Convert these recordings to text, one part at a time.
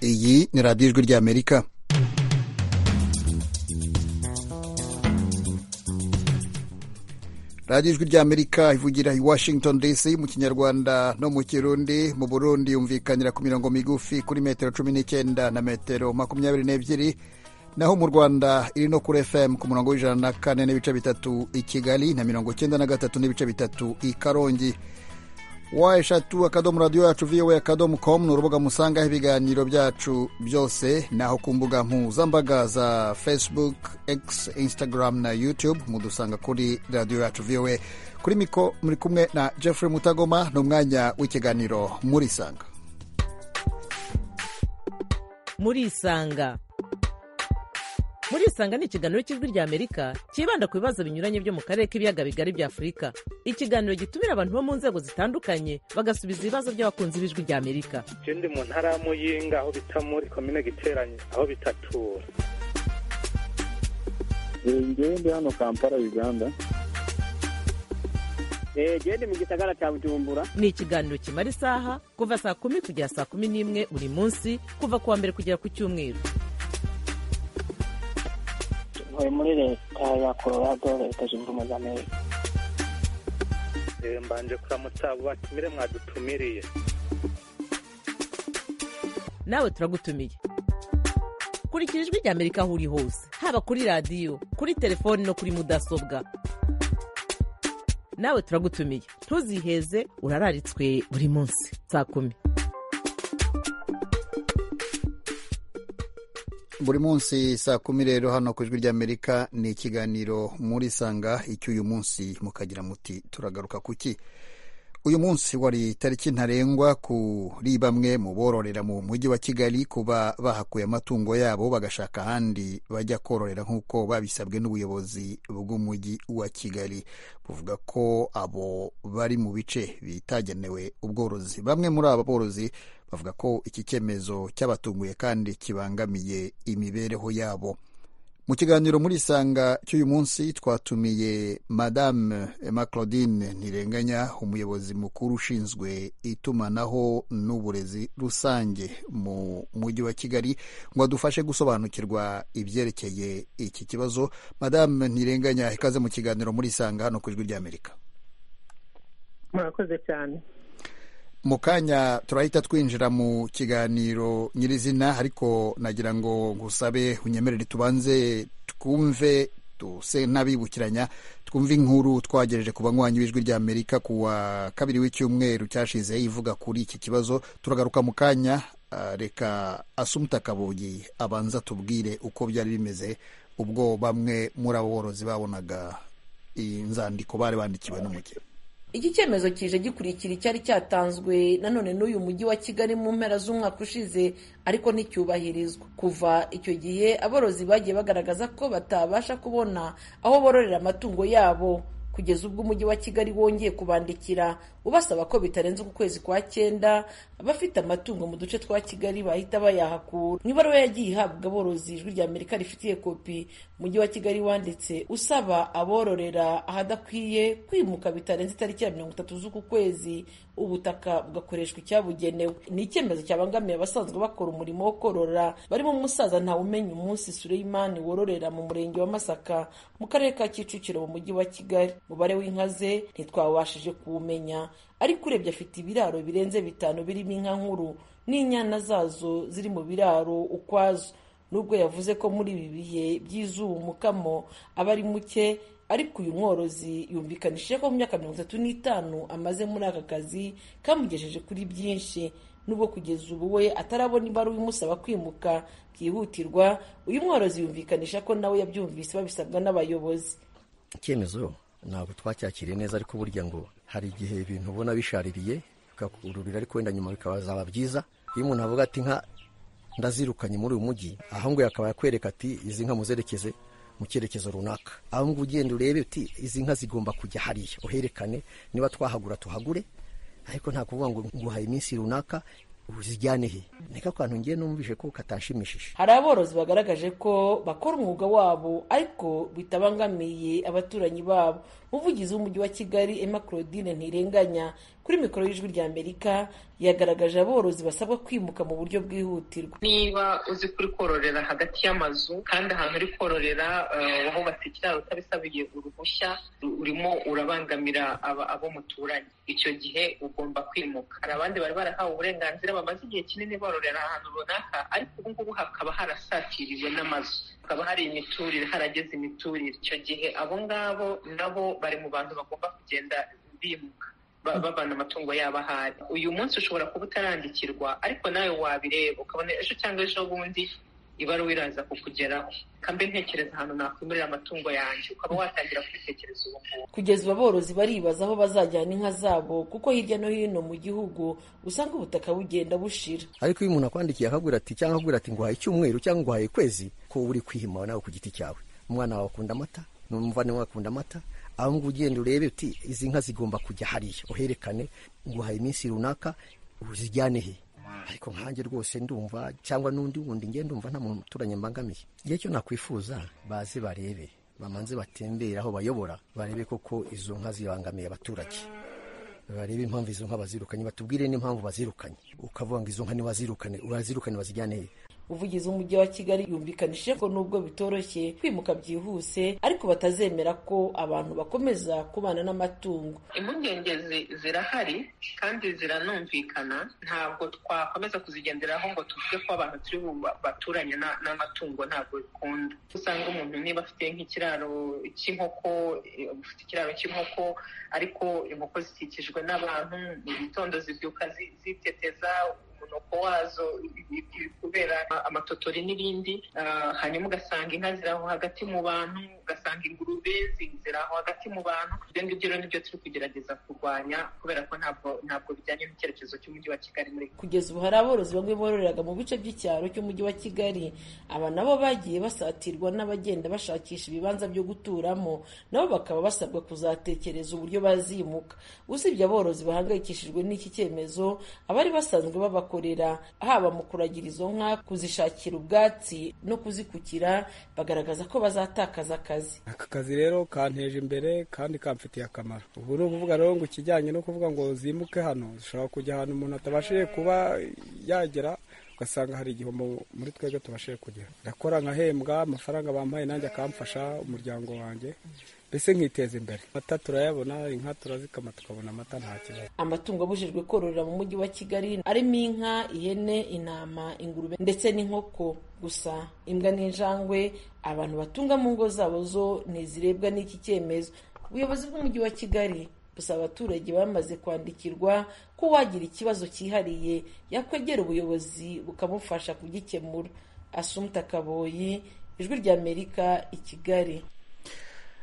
iyi ni radiyo ijwi ry'amerika radiyo ijwi ry'amerika ivugira i washington dc mu kinyarwanda no mu kirundi mu burundi yumvikanira ku mirongo migufi kuri metero cumi n'icyenda na metero makumyabiri n'ebyiri naho mu rwanda iri no kuri fm ku murongo w'ijana na kane n'ibice bitatu i kigali na mirongo icyenda na gatatu n'ibice bitatu i karongi wa eshatu akadomo radiyo yacu vowe akadomo komu ni urubuga musangaho ibiganiro byacu byose naho ku mbuga mpuzambaga za facebook x instagram na youtube mudusanga kuri radiyo yacu vowe kuri miko muri kumwe na jeffrey mutagoma ni umwanya w'ikiganiro murisanga murisanga murisanga ni ikiganiro cy'ijwi ry'amerika cyibanda ku bibazo binyuranye byo mu karere k'ibiyaga bigari bya afurika ikiganiro gitumira abantu bo mu nzego zitandukanye bagasubiza ibibazo by'abakunzi b'ijwi ry'amerika je ndi mu ntara ya muyinga aho bita muri komine giteranye aho bitatura ngewe ndi hano kampala uganda gende mu gisagara cya bujumbura ni ikiganiro kimara isaha kuva saa kumi kugera saa kumi n'imwe buri munsi kuva ku wa mbere kugera ku cyumweru ntuye muri leta ya colorado leta zunze ubumwe z'amerika Eh, mbanje kuramutsa abo batumire mwadutumiriye nawe turagutumiye kurikira ijwi ry'amerika aho uri hose haba kuri radiyo kuri telefoni no kuri mudasobwa nawe turagutumiye ntuziheze urararitswe buri munsi saa kumi buri munsi saa kumi rero hano ku ijwi ry'amerika ni ikiganiro murisanga icy'uyu munsi mukagira muti turagaruka ku ki uyu munsi wari itariki ntarengwa kuri bamwe mu bororera mu mujyi wa kigali kuba bahakuye amatungo yabo bagashaka ahandi bajya kororera nk'uko babisabwe n'ubuyobozi bw'umujyi wa kigali buvuga ko abo bari mu bice bitagenewe ubworozi bamwe muri aba borozi bavuga ko iki cyemezo cyabatunguye kandi kibangamiye imibereho yabo mu kiganiro muri isanga cy'uyu munsi twatumiye madame emma claudine ntirenganya umuyobozi mukuru ushinzwe itumanaho n'uburezi rusange mu mujyi wa kigali ngo adufashe gusobanukirwa ibyerekeye iki kibazo madame ntirenganya ikaze mu kiganiro muri isanga hano ku ijwi ry'amerika murakoze cyane mu kanya turahita twinjira mu kiganiro nyirizina ariko nagira ngo ngusabe unyemerere tubanze twumve tuse n'abibukiranya twumve inkuru twagejeje ku banywanyi b'ijwi ry'amerika ku wa kabiri w'icyumweru cyashize ivuga kuri iki kibazo turagaruka mu kanya ah, reka asumuta kabugi abanza tubwire uko byari bimeze ubwo bamwe muri abo borozi babonaga inzandiko bari bandikiwe n'umujyi iki cyemezo kije gikurikira icyari cyatanzwe nanone n'uyu mujyi wa kigali mu mpera z'umwaka ushize ariko nticyubahirizwa kuva icyo gihe aborozi bagiye bagaragaza ko batabasha kubona aho bororera amatungo yabo kugeza ubwo umujyi wa kigali wongeye kubandikira ubasaba ko bitarenze uku kwezi kwa cyenda abafite amatungo mu duce twa kigali bahita bayahakura mu ibaruwa yagiye ihabwa aborozi ijwi rya amerika rifitiye kopi umujyi wa kigali wanditse usaba abororera ahadakwiye kwimuka bitarenze itariki ya mirongo itatu z'uku kwezi ubutaka bugakoreshwa icyabugenewe ni icyemezo cyabangamiye abasanzwe bakora umurimo wo korora barimo umusaza ntawumenya umunsi sureyimani wororera mu murenge wa masaka mu karere ka kicukiro mu mujyi wa kigali umubare w'inka ze ntitwawabashije kuwumenya ariko urebye afite ibiraro birenze bitanu birimo inka nkuru n'inyana zazo ziri mu biraro ukwazo nubwo yavuze ko muri ibi bihe by'izuba umukamo aba ari muke ariko uyu mworozi yumvikanishije ko mu myaka mirongo itatu n'itanu amaze muri aka kazi kamugejeje kuri byinshi nubwo kugeza ubu we atarabona ibaruwa imusaba kwimuka byihutirwa uyu mworozi yumvikanisha ko nawe yabyumvise babisabwa n'abayobozi icyemezo ntabwo twacyakiriye neza ariko burya ngo hari igihe ibintu ubona bishaririye bikakururira ariko wenda nyuma bikazaba byiza iyo umuntu avuga ati nka ndazirukanye muri uyu mujyi aho ngo akaba yakwereka ati izi nka muzerekeze mu cyerekezo runaka aho ngo ugenda urebe uti izi nka zigomba kujya hariya uherekane niba twahagura tuhagure ariko nta kuvuga ngo nguhaye iminsi runaka uzijyane he niko kantu ngiye numvise ko katanshimishije hari aborozi bagaragaje ko bakora umwuga wabo ariko bitabangamiye abaturanyi babo umuvugizi w'umujyi wa kigali emma claudine ntirenganya kuri mikoro y'ijwi rya amerika yagaragaje aborozi basabwa kwimuka mu buryo bwihutirwa niba uzi kuri kororera hagati y'amazu kandi ahantu uri kororera wahubatse ikiraro utabisabiye uruhushya urimo urabangamira abo muturanye icyo gihe ugomba kwimuka hari abandi bari barahawe uburenganzira bamaze igihe kinini bororera ahantu runaka ariko ubu ngubu hakaba harasatiriwe n'amazu hakaba hari imiturire harageze imiturire icyo gihe abo ngabo nabo bari mu bantu bagomba kugenda bimuka babana amatungo yabo ahari uyu munsi ushobora kuba utarandikirwa ariko nawe wabireba ukabona ejo cyangwa ejo bundi ibaruwa iraza kukugeraho kambe ntekereza ahantu nakwimirira amatungo yanjye ukaba watangira kubitekereza ubu ngubu kugeza ubu aborozi baribaza aho bazajyana inka zabo kuko hirya no hino mu gihugu usanga ubutaka bugenda bushira ariko iyo umuntu akwandikiye akabwira ati cyangwa akabwira ati nguhaye icyumweru cyangwa nguhaye ukwezi ko uri kwihima nawe ku giti cyawe umwana wawe akunda amata n'umuvandimwe akunda amata aho ngo ugenda urebe uti izi nka zigomba kujya hariya uherekane nguhaye iminsi runaka uzijyane he ariko nkanjye rwose ndumva cyangwa n'undi wundi ngenda ndumva nta muntu uturanye mbangamiye igihe cyo nakwifuza baze barebe bamanze batembere aho bayobora barebe koko izo nka zibangamiye abaturage barebe impamvu izo nka bazirukanye batubwire n'impamvu bazirukanye ukavuga ngo izo nka ntibazirukane urazirukane bazijyane he ubuvugizi w'umujyi wa kigali yumvikanishije ko nubwo bitoroshye kwimuka byihuse ariko batazemera ko abantu bakomeza kubana n'amatungo impungenge zirahari kandi ziranumvikana ntabwo twakomeza kuzigenderaho ngo tuvuge ko abantu turi baturanye n'amatungo ntabwo bikunda usanga umuntu niba afite nk'ikiraro cy'inkoko ufite ikiraro cy'inkoko ariko inkoko zikikijwe n'abantu mu gitondo zibyuka ziteteza umunuko wazo kubera amatotori n'ibindi hanyuma ugasanga inka ziri aho hagati mu bantu ugasanga ingurube ziri aho hagati mu bantu ibyo ngibyo rero nibyo turi kugerageza kurwanya kubera ko ntabwo ntabwo bijyanye n'icyerekezo cy'umujyi wa kigali muri kugeza ubu hari aborozi bamwe bororeraga mu bice by'icyaro cy'umujyi wa kigali aba nabo bagiye basatirwa n'abagenda bashakisha ibibanza byo guturamo nabo bakaba basabwa kuzatekereza uburyo bazimuka usibye aborozi bahangayikishijwe n'iki cyemezo abari basanzwe baba bakorera haba mu kuragira izo nka kuzishakira ubwatsi no kuzikukira bagaragaza ko bazatakaza akazi aka kazi rero kanteje imbere kandi kamfitiye akamaro ubu ni ukuvuga rero ngo ikijyanye no kuvuga ngo zimuke hano zishobora kujya ahantu umuntu atabashije kuba yagera ugasanga hari igihombo muri twebwe tubashije kugera ndakora nkahembwa amafaranga bampaye nanjye akamfasha umuryango wanjye mbese nkiteza imbere amata turayabona inka turazikama tukabona amata nta kibazo amatungo abujijwe kororera mu mujyi wa kigali arimo inka ihene intama ingurube ndetse n'inkoko gusa imbwa n'injangwe abantu batunga mu ngo zabo zo ntizirebwa n'iki cyemezo ubuyobozi bw'umujyi wa kigali gusa abaturage bamaze kwandikirwa ko uwagira ikibazo cyihariye yakwegera ubuyobozi bukamufasha kugikemura asumta kaboyi ijwi ry'amerika i kigali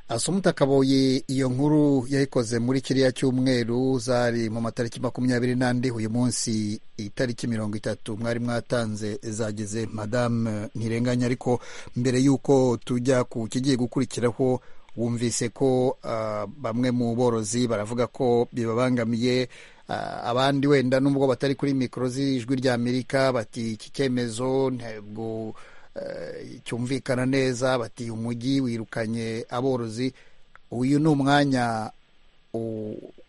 asumuta kaboye iyo nkuru yayikoze muri kiriya cyumweru zari mu matariki makumyabiri n'andi uyu munsi itariki mirongo itatu mwari mwatanze zageze madamu ntirenganya ariko mbere y'uko tujya ku kigiye gukurikiraho wumvise ko uh, bamwe mu borozi baravuga ko bibabangamiye uh, abandi wenda nubwo batari kuri mikoro z'ijwi ry'amerika bati iki cyemezo ntabwo cyumvikana neza bati umujyi wirukanye aborozi uyu ni umwanya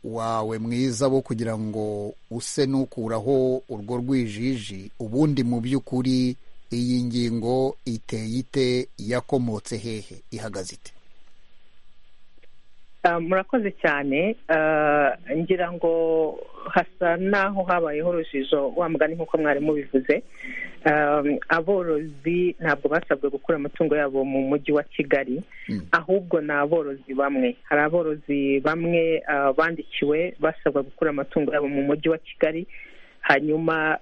wawe mwiza wo kugira ngo use n'ukuraho urwo rwijiji ubundi mu by'ukuri iyi ngingo iteye ite yakomotse hehe ihagaze ite murakoze cyane ngira ngo hasa n'aho habayeho urujijo wa mugani nk'uko mwarimu bivuze aborozi ntabwo basabwe gukura amatungo yabo mu mujyi wa kigali ahubwo ni aborozi bamwe hari aborozi bamwe bandikiwe basabwa gukura amatungo yabo mu mujyi wa kigali hanyuma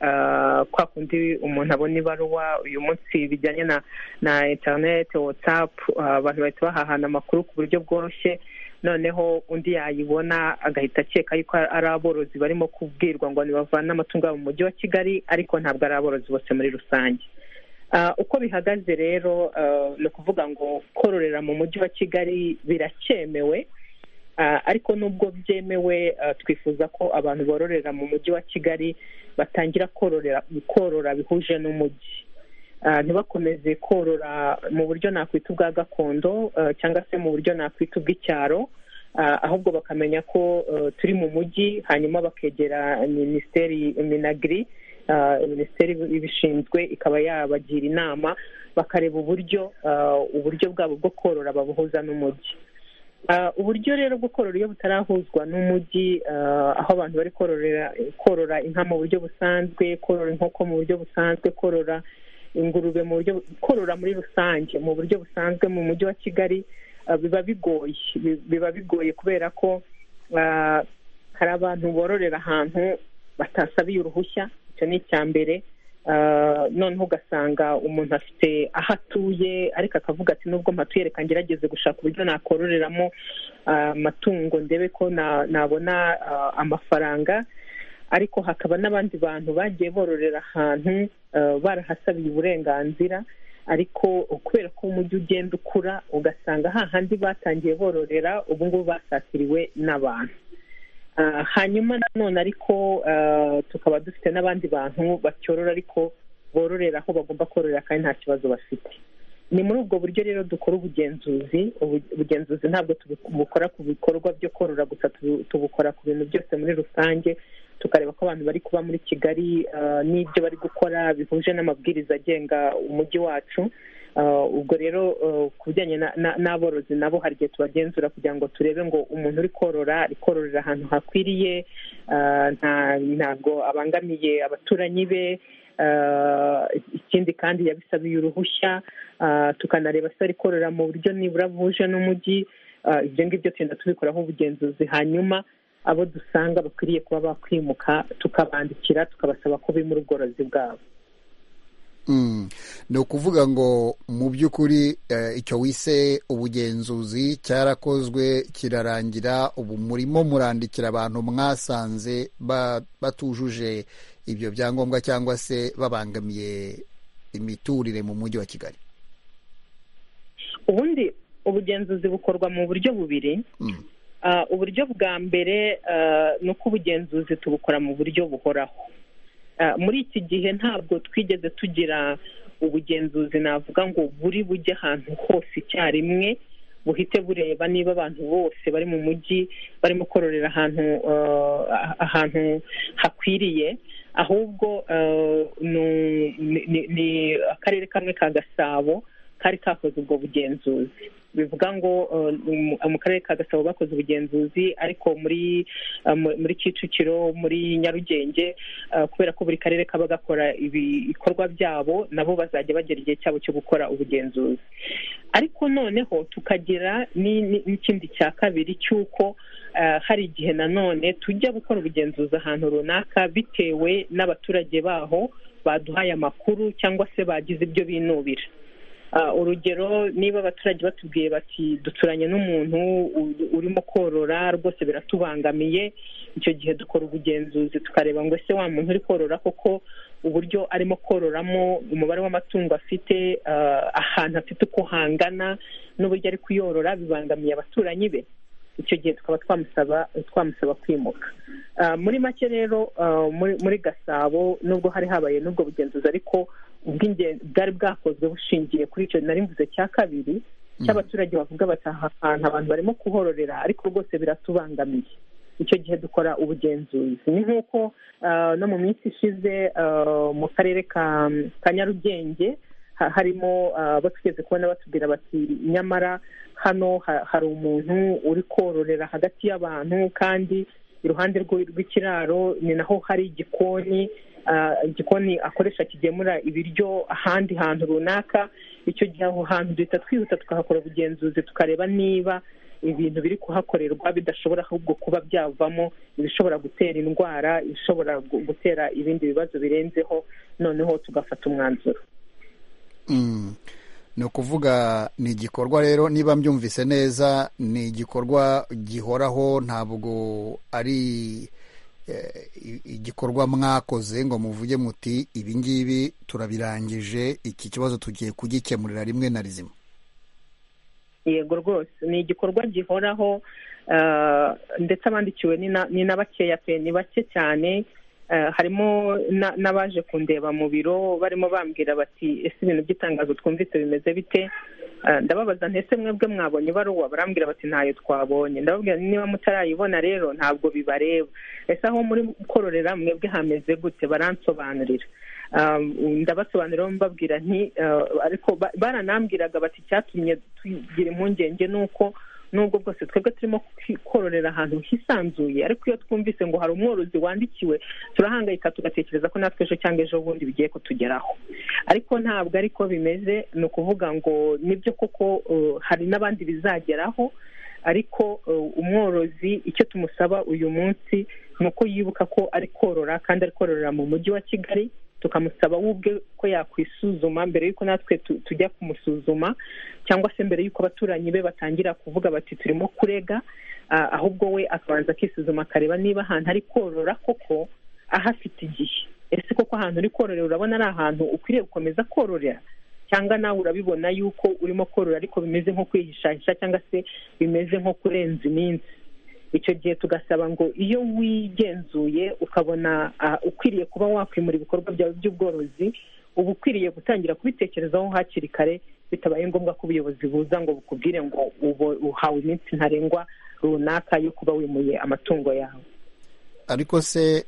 kwa kundi umuntu abona ibaruwa uyu munsi bijyanye na interineti watsapu abantu bahita bahahana amakuru ku buryo bworoshye noneho undi yayibona agahita akeka yuko ari aborozi barimo kubwirwa ngo ntibavane amatungo yabo mu mujyi wa kigali ariko ntabwo ari aborozi bose muri rusange uko bihagaze rero ni ukuvuga ngo kororera mu mujyi wa kigali biracyemewe ariko nubwo byemewe twifuza ko abantu bororera mu mujyi wa kigali batangira korora bihuje n'umujyi ntibakomeze korora mu buryo nakwita ubwa gakondo cyangwa se mu buryo nakwita ubw'icyaro ahubwo bakamenya ko turi mu mujyi hanyuma bakegera minisiteri minagiri minisiteri ibishinzwe ikaba yabagira inama bakareba uburyo uburyo bwabo bwo korora babuhuza n'umujyi uburyo rero bwo korora iyo butarahuzwa n'umujyi aho abantu bari korora inka mu buryo busanzwe korora inkoko mu buryo busanzwe korora ingurube mu buryo korora muri rusange mu buryo busanzwe mu mujyi wa kigali biba bigoye biba bigoye kubera ko hari abantu bororera ahantu batasabiye uruhushya icyo ni icya mbere noneho ugasanga umuntu afite aho atuye ariko akavuga ati nubwo mpatuye reka ngerageze gushaka uburyo nakororeramo amatungo ndebe ko nabona amafaranga ariko hakaba n'abandi bantu bagiye bororera ahantu barahasabiye uburenganzira ariko kubera ko umujyi ugenda ukura ugasanga hahandi batangiye bororera ubu ngubu basatiriwe n'abantu hanyuma nanone ariko tukaba dufite n'abandi bantu batyorora ariko bororera aho bagomba kororera kandi nta kibazo bafite ni muri ubwo buryo rero dukora ubugenzuzi ubugenzuzi ntabwo tubukora ku bikorwa byo korora gusa tubukora ku bintu byose muri rusange tukareba ko abantu bari kuba muri kigali n'ibyo bari gukora bihuje n'amabwiriza agenga umujyi wacu ubwo rero ku bijyanye n'aborozi nabo hari igihe tubagenzura kugira ngo turebe ngo umuntu uri korora ari kororera ahantu hakwiriye ntabwo abangamiye abaturanyi be ikindi kandi yabisabiye uruhushya tukanareba se ari korora mu buryo nibura buje n'umujyi ibyo ngibyo tugenda tubikoraho ubugenzuzi hanyuma abo dusanga bakwiriye kuba bakwimuka tukabandikira tukabasaba ko bimura ubworozi bwabo ni ukuvuga ngo mu by'ukuri icyo wise ubugenzuzi cyarakozwe kirarangira ubu murimo murandikira abantu mwasanze batujuje ibyo byangombwa cyangwa se babangamiye imiturire mu mujyi wa kigali ubundi ubugenzuzi bukorwa mu buryo bubiri uburyo bwa mbere ni uko ubugenzuzi tubukora mu buryo buhoraho muri iki gihe ntabwo twigeze tugira ubugenzuzi navuga ngo buri bujye ahantu hose icyarimwe buhite bureba niba abantu bose bari mu mujyi barimo kororera ahantu ahantu hakwiriye ahubwo ni akarere kamwe ka gasabo kari kakoze ubwo bugenzuzi bivuga ngo mu karere ka gasabo bakoze ubugenzuzi ariko muri muri kicukiro muri nyarugenge kubera ko buri karere kaba gakora ibikorwa byabo nabo bazajya bagera igihe cyabo cyo gukora ubugenzuzi ariko noneho tukagira n'ikindi cya kabiri cy'uko hari igihe nanone tujya gukora ubugenzuzi ahantu runaka bitewe n'abaturage baho baduhaye amakuru cyangwa se bagize ibyo binubira urugero niba abaturage batubwiye bati duturanye n'umuntu urimo korora rwose biratubangamiye icyo gihe dukora ubugenzuzi tukareba ngo ese wa muntu uri korora koko uburyo arimo kororamo umubare w'amatungo afite ahantu afite uko hangana n'uburyo ari kuyorora bibangamiye abaturanyi be icyo gihe tukaba twamusaba twamusaba kwimuka muri make rero muri gasabo nubwo hari habaye n'ubwo bugenzuzi ariko bwari bwakozwe bushingiye kuri icyo nari mvuze cya kabiri cy'abaturage bavuga bataha ahantu abantu barimo kuhororera ariko rwose biratubangamiye icyo gihe dukora ubugenzuzi ni nk'uko no mu minsi ishize mu karere ka nyarugenge harimo batugeze kubona batubwira bati nyamara hano hari umuntu uri kororera hagati y'abantu kandi iruhande rw'ikiraro ni naho hari igikoni igikoni akoresha kigemura ibiryo ahandi hantu runaka icyo gihe aho hantu duhita twihuta tukahakora ubugenzuzi tukareba niba ibintu biri kuhakorerwa bidashobora ahubwo kuba byavamo ibishobora gutera indwara ibishobora gutera ibindi bibazo birenzeho noneho tugafata umwanzuro ni ukuvuga ni igikorwa rero niba mbyumvise neza ni igikorwa gihoraho ntabwo ari igikorwa mwakoze ngo muvuge muti ibi ngibi turabirangije iki kibazo tugiye kugikemurira rimwe na rizima yego rwose ni igikorwa gihoraho ndetse abandikiwe ni na bakeya pe ni bake cyane harimo n'abaje kundeba mu biro barimo bambwira bati ese ibintu by'itangazo twumvise bimeze bite ndababaza ntese mwebwe mwabonye ibaruwa barambwira bati ntayo twabonye ndababwira niba mutarayibona rero ntabwo bibareba ese aho muri kororera mwebwe hameze gute baransobanurira ndabasobanurira mbabwira nti ariko baranambwiraga bati icyatumye tugira impungenge ni uko nubwo bwose twebwe turimo kororera ahantu hisanzuye ariko iyo twumvise ngo hari umworozi wandikiwe turahangayika tugatekereza ko natwe ejo cyangwa ejo bundi bigiye kutugeraho ariko ntabwo ariko bimeze ni ukuvuga ngo nibyo koko hari n'abandi bizageraho ariko umworozi icyo tumusaba uyu munsi ni uko yibuka ko ari korora kandi ari kororera mu mujyi wa kigali tukamusaba we ubwe ko yakwisuzuma mbere y'uko natwe tujya kumusuzuma cyangwa se mbere y'uko abaturanyi be batangira kuvuga bati turimo kurega ahubwo we akabanza akisuzuma akareba niba ahantu ari korora koko ahafite igihe ese koko ahantu uri kororera urabona ari ahantu ukwiriye gukomeza kororera cyangwa nawe urabibona yuko urimo korora ariko bimeze nko kwihishahisha cyangwa se bimeze nko kurenza iminsi icyo gihe tugasaba ngo iyo wigenzuye ukabona ukwiriye kuba wakwimura ibikorwa byawe by'ubworozi uba ukwiriye gutangira kubitekerezaho hakiri kare bitabaye ngombwa ko ubuyobozi buza ngo bukubwire ngo uhawe iminsi ntarengwa runaka yo kuba wimuye amatungo yawe ariko se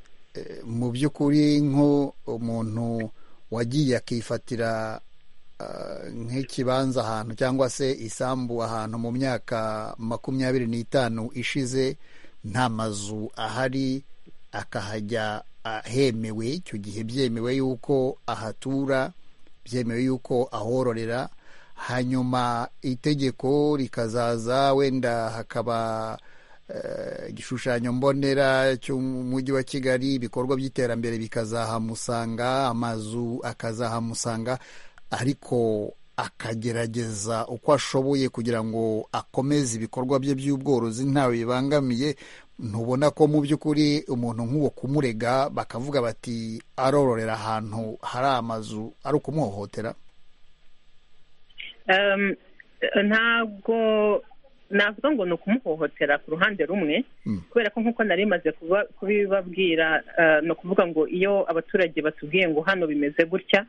mu by'ukuri nk'umuntu wagiye akifatira nk'ikibanza ahantu cyangwa se isambu ahantu mu myaka makumyabiri n'itanu ishize nta mazu ahari akahajya ahemewe icyo gihe byemewe yuko ahatura byemewe yuko ahororera hanyuma itegeko rikazaza wenda hakaba igishushanyo mbonera cy'umujyi wa kigali ibikorwa by'iterambere bikazahamusanga amazu akazahamusanga ariko akagerageza uko ashoboye kugira ngo akomeze ibikorwa bye by'ubworozi ntawe bibangamiye ntubona ko mu by'ukuri umuntu nk'uwo kumurega bakavuga bati arororera ahantu hari amazu ari ukumuhohotera ntabwo navuga ngo ni ukumuhohotera ku ruhande rumwe kubera ko nk'uko nari imaze kubibabwira ni ukuvuga ngo iyo abaturage batubwiye ngo hano bimeze gutya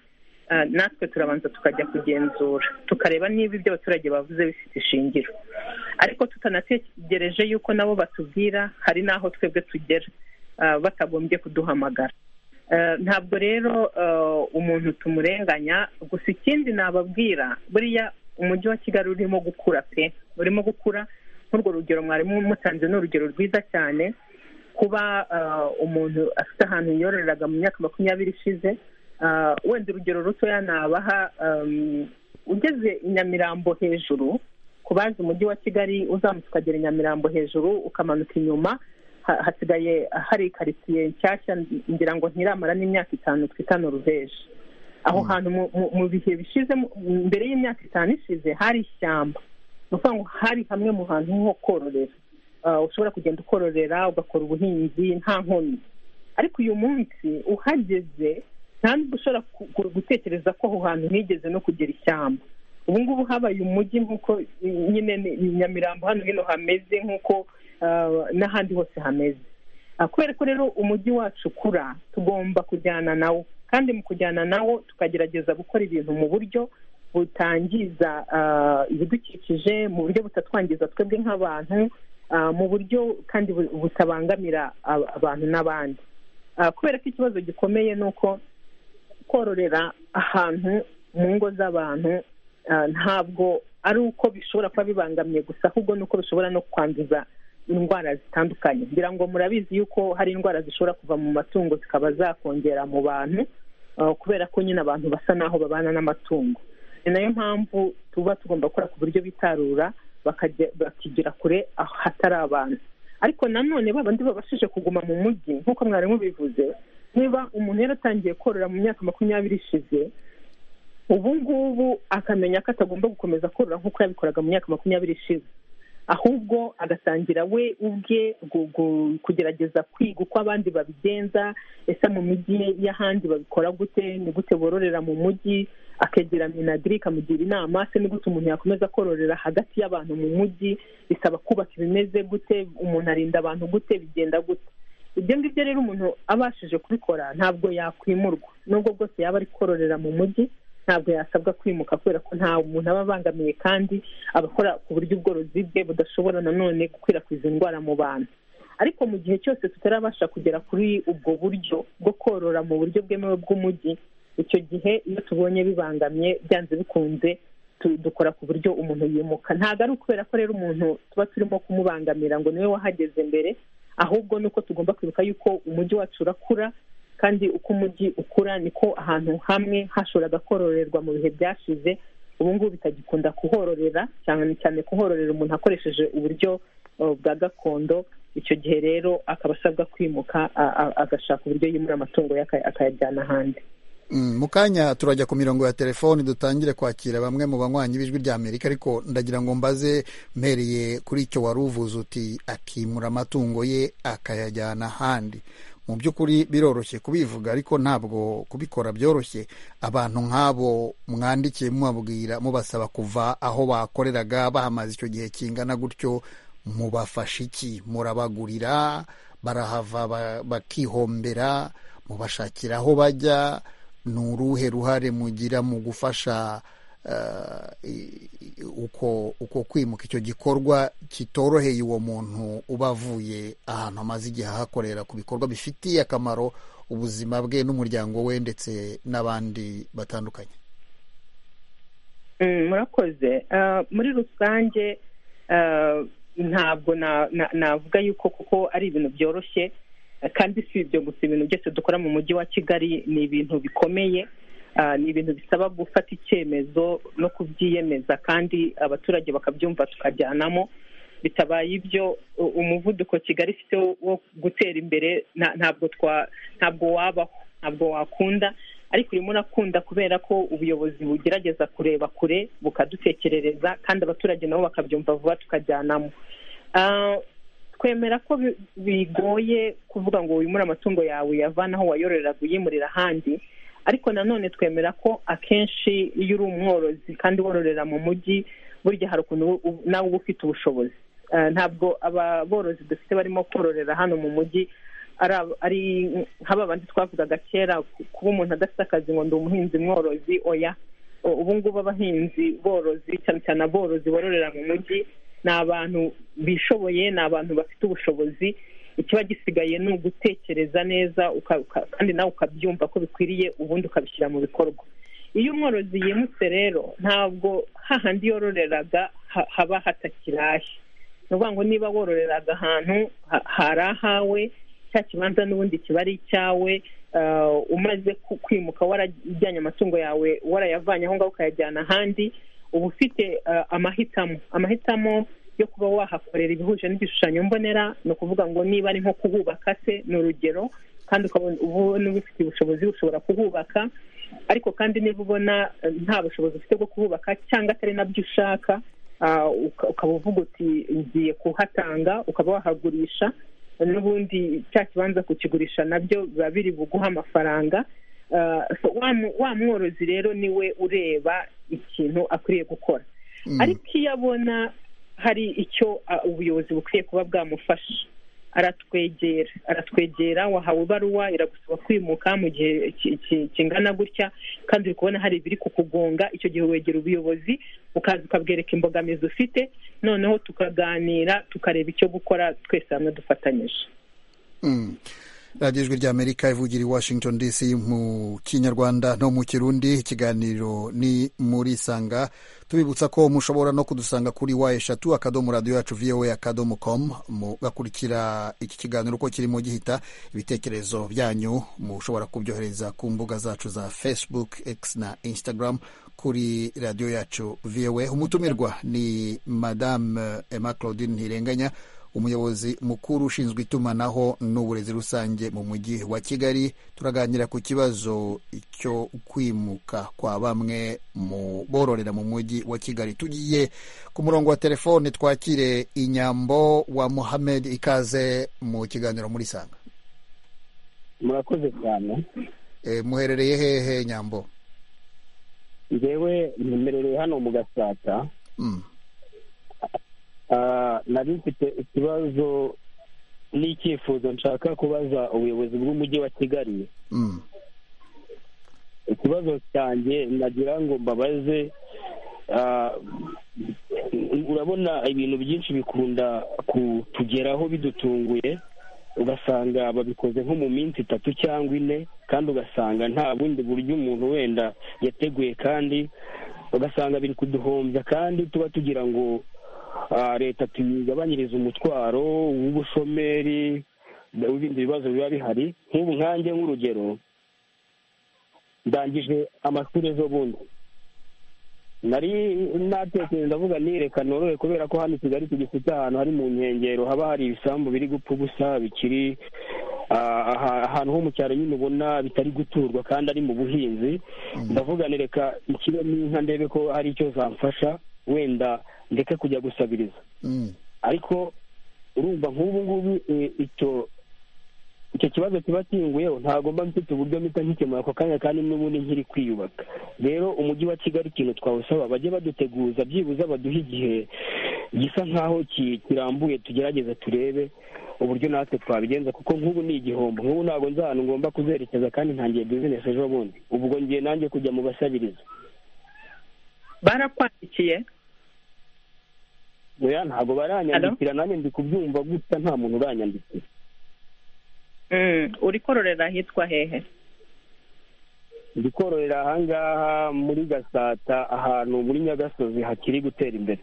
natwe turabanza tukajya kugenzura tukareba niba ibyo abaturage bavuze bifite ishingiro ariko tutanategereje yuko nabo batubwira hari n'aho twebwe tugera batagombye kuduhamagara ntabwo rero umuntu tumurenganya gusa ikindi nababwira buriya umujyi wa kigali urimo gukura pe urimo gukura nk'urwo rugero mwarimu mutanze ni urugero rwiza cyane kuba umuntu afite ahantu yororeraga mu myaka makumyabiri ishize wenda urugero rutoya nabaha ugeze i nyamirambo hejuru ku bazi umujyi wa kigali uzamutse ukagera i nyamirambo hejuru ukamanuka inyuma hasigaye hari karitsiye nshyashya ngira ngo ntiramara n'imyaka itanu twita noruveje aho hantu mu bihe bishize mbere y'imyaka itanu ishize hari ishyamba ni ukuvuga ngo hari hamwe mu hantu ho kororera ushobora kugenda ukororera ugakora ubuhinzi nta nkomyi ariko uyu munsi uhageze nta nubwo ushobora gutekereza ko aho hantu higeze no kugira ishyamba ubu ngubu habaye umujyi nk'uko nyine nyamirambo hano hino hameze nk'uko n'ahandi hose hameze kubera ko rero umujyi wacu ukura tugomba kujyana nawo kandi mu kujyana nawo tukagerageza gukora ibintu mu buryo butangiza ibidukikije mu buryo butatwangiza twebwe nk'abantu mu buryo kandi butabangamira abantu n'abandi kubera ko ikibazo gikomeye ni uko kororera ahantu mu ngo z'abantu ntabwo ari uko bishobora kuba bibangamiye gusa ahubwo ni uko bishobora no kwanduza indwara zitandukanye ngira ngo murabizi yuko hari indwara zishobora kuva mu matungo zikaba zakongera mu bantu kubera ko nyine abantu basa n'aho babana n'amatungo ni nayo mpamvu tuba tugomba gukora ku buryo bitarura bakigira kure hatari abantu ariko nanone babandi babashije kuguma mu mujyi nk'uko mwarimu bivuze niba umuntu yaratangiye korora mu myaka makumyabiri ishize ubu ngubu akamenya ko atagomba gukomeza korora nk'uko yabikoraga mu myaka makumyabiri ishize ahubwo agatangira we ubwe kugerageza kwiga uko abandi babigenza ese mu mijyi y'ahandi babikora gute ni gute bororera mu mujyi akegera minagiri ikamugira inama se ni gute umuntu yakomeza kororera hagati y'abantu mu mujyi bisaba kubaka ibimeze gute umuntu arinda abantu gute bigenda gute ibyo ngibyo rero umuntu abashije kubikora ntabwo yakwimurwa nubwo bwose yaba ari kororera mu mujyi ntabwo yasabwa kwimuka kubera ko nta muntu aba abangamiye kandi abakora ku buryo ubworozi bwe budashobora nanone gukwirakwiza indwara mu bantu ariko mu gihe cyose tutarabasha kugera kuri ubwo buryo bwo korora mu buryo bwemewe bw'umujyi icyo gihe iyo tubonye bibangamye byanze bikunze dukora ku buryo umuntu yimuka ntabwo ari ukubera ko rero umuntu tuba turimo kumubangamira ngo niwe wahageze mbere ahubwo ni uko tugomba kwibuka yuko umujyi wacu urakura kandi uko umujyi ukura niko ahantu hamwe hashoboraga kororerwa mu bihe byashize ubu ngubu bitagikunda kuhororera cyane cyane kuhororera umuntu akoresheje uburyo bwa gakondo icyo gihe rero akaba asabwa kwimuka agashaka uburyo yimura amatungo ye akayajyana ahandi mu kanya turajya ku mirongo ya telefoni dutangire kwakira bamwe mu banywanyi b'ijwi ry'amerika ariko ndagira ngo mbaze mpereye kuri icyo wari uvuze uti akimura amatungo ye akayajyana ahandi mu by'ukuri biroroshye kubivuga ariko ntabwo kubikora byoroshye abantu nk'abo mwandikiye mubabwira mubasaba kuva aho bakoreraga bahamaze icyo gihe kingana gutyo mubafasha iki murabagurira barahava bakihombera mubashakira aho bajya ni uruhe ruhare mugira mu gufasha uko uko kwimuka icyo gikorwa kitoroheye uwo muntu uba avuye ahantu amaze igihe ahakorera ku bikorwa bifitiye akamaro ubuzima bwe n'umuryango we ndetse n'abandi batandukanye murakoze muri rusange ntabwo navuga yuko kuko ari ibintu byoroshye kandi si ibyo gusa ibintu byose dukora mu mujyi wa kigali ni ibintu bikomeye ni ibintu bisaba gufata icyemezo no kubyiyemeza kandi abaturage bakabyumva tukajyanamo bitabaye ibyo umuvuduko kigali ifite wo gutera imbere ntabwo ntabwo wabaho ntabwo wakunda ariko urimo urakunda kubera ko ubuyobozi bugerageza kureba kure bukadutekerereza kandi abaturage nabo bakabyumva vuba tukajyanamo twemera ko bigoye kuvuga ngo wimure amatungo yawe uyavane aho wayororeraga uyimurira ahandi ariko nanone twemera ko akenshi iyo uri umworozi kandi wororera mu mujyi burya hari ukuntu nawe uba ufite ubushobozi ntabwo aborozi dufite barimo kororera hano mu mujyi ari nk'aba bandi twavugaga kera kuba umuntu adafite akazi ngo ndi umuhinzi mworozi oya ubu ngubu abahinzi borozi cyane cyane aborozi bororera mu mujyi ni abantu bishoboye ni abantu bafite ubushobozi ikiba gisigaye ni ugutekereza neza kandi nawe ukabyumva ko bikwiriye ubundi ukabishyira mu bikorwa iyo umworozi yimutse rero ntabwo hahandi yororeraga haba hatakirahe ni ukuvuga ngo niba wororeraga ahantu hari ahawe cya kibanza n'ubundi kiba ari icyawe umaze kwimuka warajyanye amatungo yawe warayavanye aho ngaho ukayajyana ahandi uba ufite amahitamo amahitamo yo kuba wahakorera ibihuje n'igishushanyo mbonera ni ukuvuga ngo niba ari nko kuhubaka se ni urugero kandi ukabona ubona ubifitiye ubushobozi ushobora kuhubaka ariko kandi niba ubona nta bushobozi ufite bwo kuhubaka cyangwa atari nabyo ushaka ukaba uvuga uti ngiye kuhatanga ukaba wahagurisha n'ubundi cya kibanza kukigurisha nabyo biba biri buguha amafaranga wa mworozi rero niwe ureba ikintu akwiriye gukora ariko iyo abona hari icyo ubuyobozi bukwiye kuba bwamufasha aratwegera aratwegera wahawe ibaruwa iragusaba kwimuka mu gihe kingana gutya kandi uri kubona hari ibiri kukugonga icyo gihe wegera ubuyobozi ukaza ukabwereka imbogamizi ufite noneho tukaganira tukareba icyo gukora twese hamwe dufatanyije radiyo ijwi ry'amerika ivugira i washington dc mu kinyarwanda no mu kirundi ikiganiro ni muri sanga tubibutsa ko mushobora no kudusanga kuri wa eshatu akadomo radiyo yacu voa akadomo komu mugakurikira iki kiganiro uko kirimo gihita ibitekerezo byanyu mushobora kubyohereza ku mbuga zacu za facebook x na instagram kuri radiyo yacu voa umutumirwa ni madame emma claudine ntirenganya umuyobozi mukuru ushinzwe itumanaho n'uburezi rusange mu mujyi wa kigali turaganira ku kibazo cyo kwimuka kwa bamwe mu bororera mu mujyi wa kigali tugiye ku murongo wa telefone twakire inyambo wa muhamed ikaze mu kiganiro muri sanga murakoze cyane muherereye hehe nyambo ngewe ntemerewe hano mu gasata nari mfite ikibazo n'icyifuzo nshaka kubaza ubuyobozi bw'umujyi wa kigali ikibazo cyanjye nagira ngo mbabaze urabona ibintu byinshi bikunda kutugeraho bidutunguye ugasanga babikoze nko mu minsi itatu cyangwa ine kandi ugasanga nta bundi buryo umuntu wenda yateguye kandi ugasanga biri kuduhombya kandi tuba tugira ngo leta tuyigabanyirize umutwaro w'ubushomeri n'ibindi bibazo biba bihari nk'ubu nkange nk'urugero ndangije amashuri ejo bundi nari natekereje ndavuga nireka norohe kubera ko hano i kigali tugifite ahantu hari mu nkengero haba hari ibisambu biri gupfa ubusa bikiri ahantu ho mu cyaro nyine ubona bitari guturwa kandi ari mu buhinzi ndavuga nireka ikiremo inka ndebe ko hari icyo zamfasha wenda ndeke kujya gusabiriza ariko urumva nk'ubu ngubu icyo icyo kibazo kiba kinguyeho ntabwo mba mfite uburyo mpita nkikemura ako kanya kandi n'ubundi nkiri kwiyubaka rero umujyi wa kigali ikintu twawusaba bajye baduteguza byibuze baduha igihe gisa nk'aho kirambuye tugerageze turebe uburyo natwe twabigenza kuko nk'ubu ni igihombo nk'ubu ntabwo nzi ahantu ngomba kuzerekeza kandi ntangiye bizinesi ejo bundi ubwo ngiye nanjye kujya mu basabiriza barakwandikiye ntabwo baranyandikira nanjye ndi kubyumva gusa nta muntu uranyandikira uri kororera ahitwa hehe ndi kororera ahangaha muri gasata ahantu muri nyagasozi hakiri gutera imbere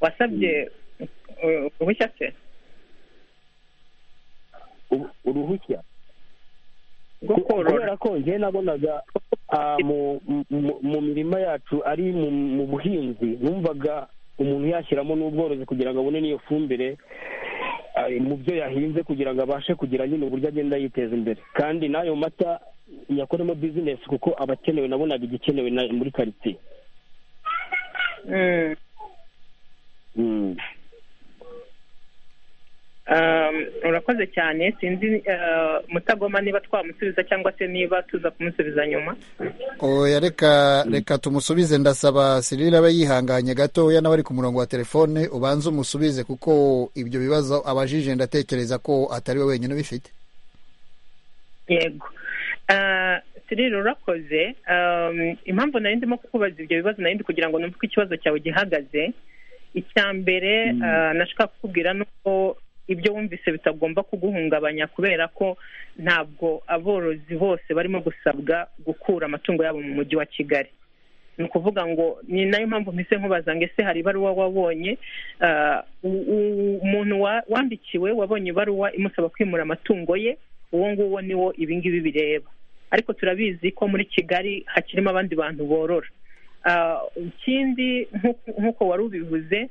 wasabye uruhushya se uruhushya kubera ko njye nabonaga mu mirima yacu ari mu buhinzi numvaga umuntu yashyiramo n'ubworozi kugira ngo abone n'iyo fumbire mu byo yahinze kugira ngo abashe kugira nyine uburyo agenda yiteza imbere kandi n'ayo mata yakoremo bizinesi kuko abakenewe nabonaga igikenewe muri karitsiye urakoze cyane sinzi mutagoma niba twamusubiza cyangwa se niba tuza kumusubiza nyuma oya reka reka tumusubize ndasaba sirira aba yihanganye gatoya n'abari ku murongo wa telefone ubanze umusubize kuko ibyo bibazo abajije ndatekereza ko atari we wenyine ubifite yego sirira urakoze impamvu nari ndimo kukubaza ibyo bibazo nari ndi kugira ngo numve uko ikibazo cyawe gihagaze icya mbere nashaka kukubwira ni uko ibyo wumvise bitagomba kuguhungabanya kubera ko ntabwo aborozi bose barimo gusabwa gukura amatungo yabo mu mujyi wa kigali ni ukuvuga ngo ni nayo mpamvu mpise nkubaza ngo ese hari ibaruwa wabonye umuntu wandikiwe wabonye ibaruwa imusaba kwimura amatungo ye uwo nguwo niwo ibingibi bireba ariko turabizi ko muri kigali hakirimo abandi bantu borora ikindi nk'uko wari ubivuze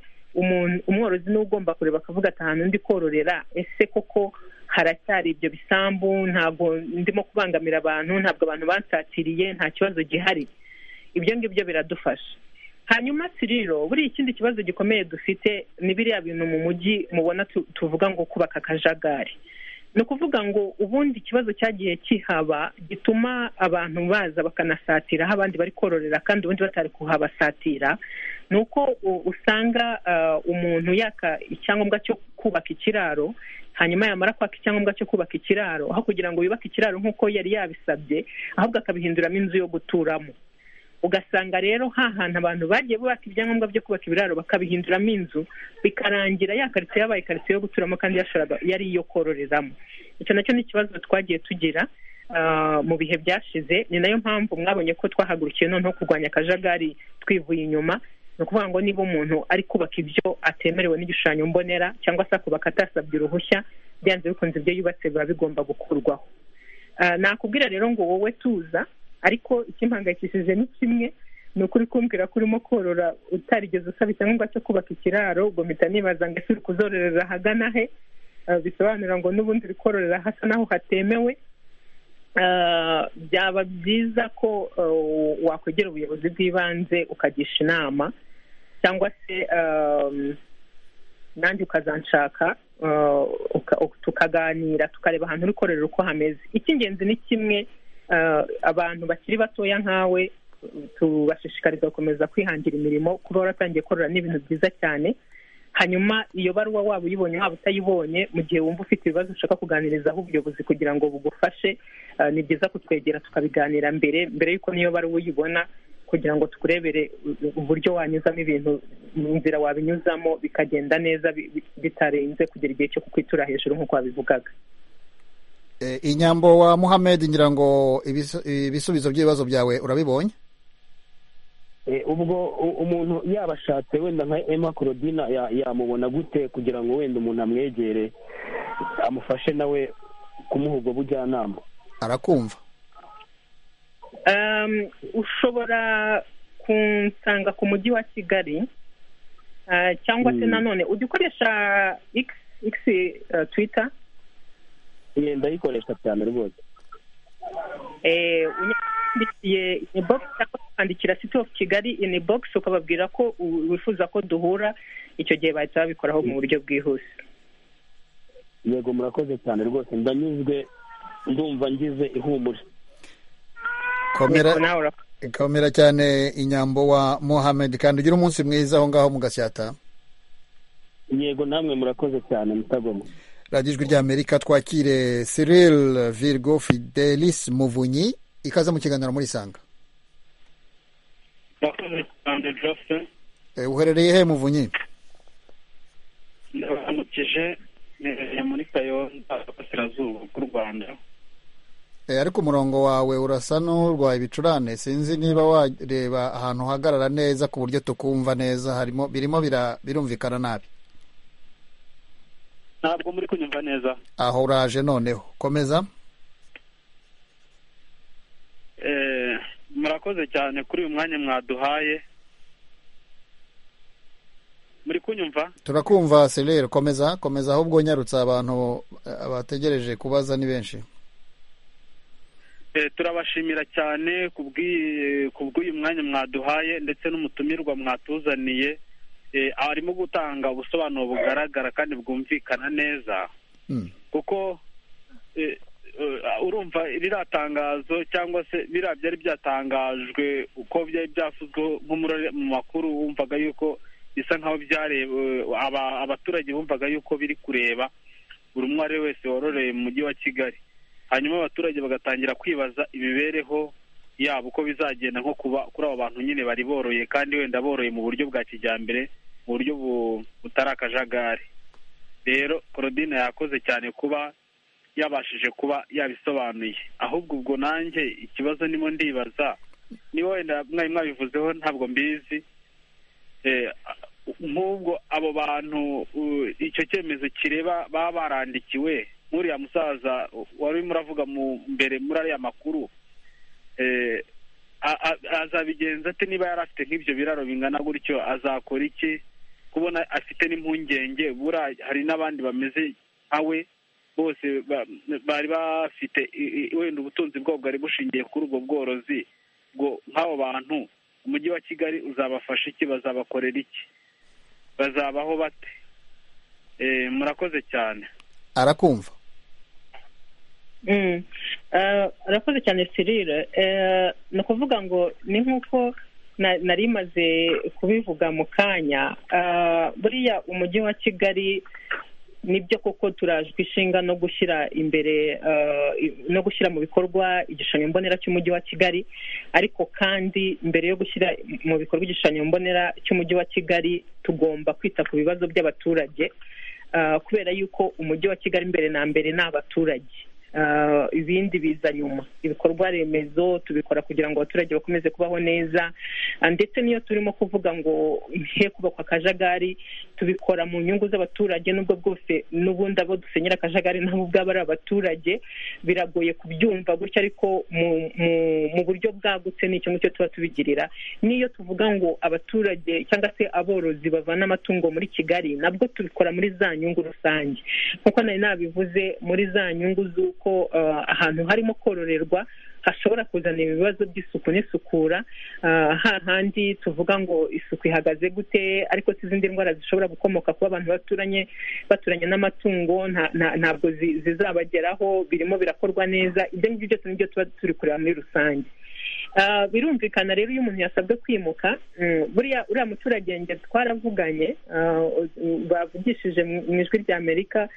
umworozi niwe ugomba kureba akavuga ati ahantu ndi kororera ese koko haracyari ibyo bisambu ntabwo ndimo kubangamira abantu ntabwo abantu bansatiriye nta kibazo gihari ibyo ngibyo biradufasha hanyuma siriro buriya ikindi kibazo gikomeye dufite ni biriya bintu mu mujyi mubona tuvuga ngo kubaka akajagari ni ukuvuga ngo ubundi ikibazo cyagiye kihaba gituma abantu baza bakanasatira aho abandi bari kororera kandi ubundi batari kuhabasatira ni uko usanga umuntu yaka icyangombwa cyo kubaka ikiraro hanyuma yamara kwaka icyangombwa cyo kubaka ikiraro aho kugira ngo yubake ikiraro nk'uko yari yabisabye ahubwo akabihinduramo inzu yo guturamo ugasanga rero ha hantu abantu bagiye bubaka ibyangombwa byo kubaka ibiraro bakabihinduramo inzu bikarangira ya karitsiye yabaye karitsiye yo guturamo kandi yari iyo kororeramo icyo nacyo ni ikibazo twagiye tugira mu bihe byashize ni nayo mpamvu mwabonye ko twahagurukiye noneho kurwanya akajagari twivuye inyuma ni ukuvuga ngo niba umuntu ari kubaka ibyo atemerewe n'igishushanyo mbonera cyangwa se akubaka atasabye uruhushya byanze bikunze ibyo yubatse biba bigomba gukurwaho nakubwira rero ngo wowe tuza ariko ikimpangayikishije ni kimwe ni ukuri kumbwira ko urimo korora utarigeze usaba icyangombwa cyo kubaka ikiraro ubwo mpita nibaza ngo ese uri kuzororera ahagana he bisobanura ngo n'ubundi uri kororera hasa naho hatemewe byaba byiza ko wakwegera ubuyobozi bw'ibanze ukagisha inama cyangwa se nanjye ukazanshaka tukaganira tukareba ahantu uri kororera uko hameze icy'ingenzi ni kimwe abantu bakiri batoya nkawe tubashishikariza gukomeza kwihangira imirimo kuba waratangiye korora ni ibintu byiza cyane hanyuma iyo baruwa waba uyibonye waba utayibonye mu gihe wumva ufite ibibazo ushaka kuganirizaho ubuyobozi kugira ngo bugufashe ni byiza kutwegera tukabiganira mbere mbere y'uko niyo baruwa uyibona kugira ngo tukurebere uburyo wanyuzamo ibintu mu nzira wabinyuzamo bikagenda neza bitarenze kugera igihe cyo kukwitura hejuru nk'uko wabivugaga inyambo wa muhamed ngira ngo ibisubizo by'ibibazo byawe urabibonye ubwo umuntu yabashatse wenda nka emma korodina yamubona gute kugira ngo wenda umuntu amwegere amufashe nawe kumuha ubwo bujyanama arakumva ushobora kunsanga ku mujyi wa kigali cyangwa se nanone ujya ukoresha ikisi twita ndayikoresha cyane rwose unyandikiye inbox cyangwa ukandikira city of kigali inbox ukababwira ko wifuza ko duhura icyo gihe bahita babikoraho mu buryo bwihuse yego murakoze cyane rwose ndanyuzwe ndumva ngize ihumure komera cyane inyambo wa mohamed kandi ugire umunsi mwiza aho ngaho mu gasyata yego namwe murakoze cyane mutagoma radiyo ijwi ry'amerika twakire Cyril virgo fidelis muvunyi ikaze mu kiganiro muri sanga murakoze cyane jose uherereye he muvunyi ndabamukije mperereye muri kayonza burasirazuba bw'u rwanda ariko umurongo wawe urasa n'urwaye ibicurane sinzi niba wareba ahantu uhagarara neza ku buryo tukumva neza harimo birimo birumvikana nabi ntabwo muri kunyumva neza aho uraje noneho komeza murakoze cyane kuri uyu mwanya mwaduhaye muri kunyumva turakumva serire komeza komeza ahubwo nyarutse abantu bategereje kubaza ni benshi turabashimira cyane ku bw'uyu mwanya mwaduhaye ndetse n'umutumirwa mwatuzaniye arimo gutanga ubusobanuro bugaragara kandi bwumvikana neza kuko urumva ririya tangazo cyangwa se biriya byari byatangajwe uko byari byavuzweho mu makuru wumvaga yuko bisa nkaho byareba abaturage bumvaga yuko biri kureba buri umwe ari wese wororeye mu mujyi wa kigali hanyuma abaturage bagatangira kwibaza imibereho yabo uko bizagenda nko kuba kuri abo bantu nyine bari boroye kandi wenda boroye mu buryo bwa kijyambere mu buryo butari akajagari rero korodine yakoze cyane kuba yabashije kuba yabisobanuye ahubwo ubwo nanjye ikibazo nimo ndibaza niba wenda mwari mwabivuzeho ntabwo mbizi nk'ubwo abo bantu icyo cyemezo kireba baba barandikiwe nk'uriya musaza wari urimo uravuga mbere muri ariya makuru azabigenza ate niba yari afite nk'ibyo biraro bingana gutyo azakora iki kubona afite n'impungenge hari n'abandi bameze nka we bose bari bafite wenda ubutunzi bwabo bwari bushingiye kuri ubwo bworozi ngo nk'abo bantu umujyi wa kigali uzabafasha iki bazabakorera iki bazabaho bate murakoze cyane arakumva arakoze cyane sirire ni ukuvuga ngo ni nk'uko nari imaze kubivuga mu kanya buriya umujyi wa kigali nibyo koko turajwe ishinga no gushyira imbere no gushyira mu bikorwa igishushanyo mbonera cy'umujyi wa kigali ariko kandi mbere yo gushyira mu bikorwa igishushanyo mbonera cy'umujyi wa kigali tugomba kwita ku bibazo by'abaturage kubera yuko umujyi wa kigali mbere na mbere ni abaturage ibindi biza nyuma ibikorwa remezo tubikora kugira ngo abaturage bakomeze kubaho neza ndetse n'iyo turimo kuvuga ngo he kubakwa akajagari tubikora mu nyungu z'abaturage n'ubwo bwose n'ubundi abo dusenyera akajagari nabo ubwabo ari abaturage biragoye kubyumva gutya ariko mu buryo bwagutse ni icyo ngicyo tuba tubigirira n'iyo tuvuga ngo abaturage cyangwa se aborozi bavana amatungo muri kigali nabwo tubikora muri za nyungu rusange nk'uko nari nabivuze muri za nyungu z'uko ko ahantu harimo kororerwa hashobora kuzana ibibazo by'isuku n'isukura hahandi tuvuga ngo isuku ihagaze gute ariko izindi ndwara zishobora gukomoka kuba abantu baturanye baturanye n'amatungo ntabwo zizabageraho birimo birakorwa neza ibyo ngibyo byose nibyo tuba turi kureba muri rusange birumvikana rero iyo umuntu yasabwe kwimuka buriya uriya muturage nge twaravuganye bavugishije mu ijwi ry'amerika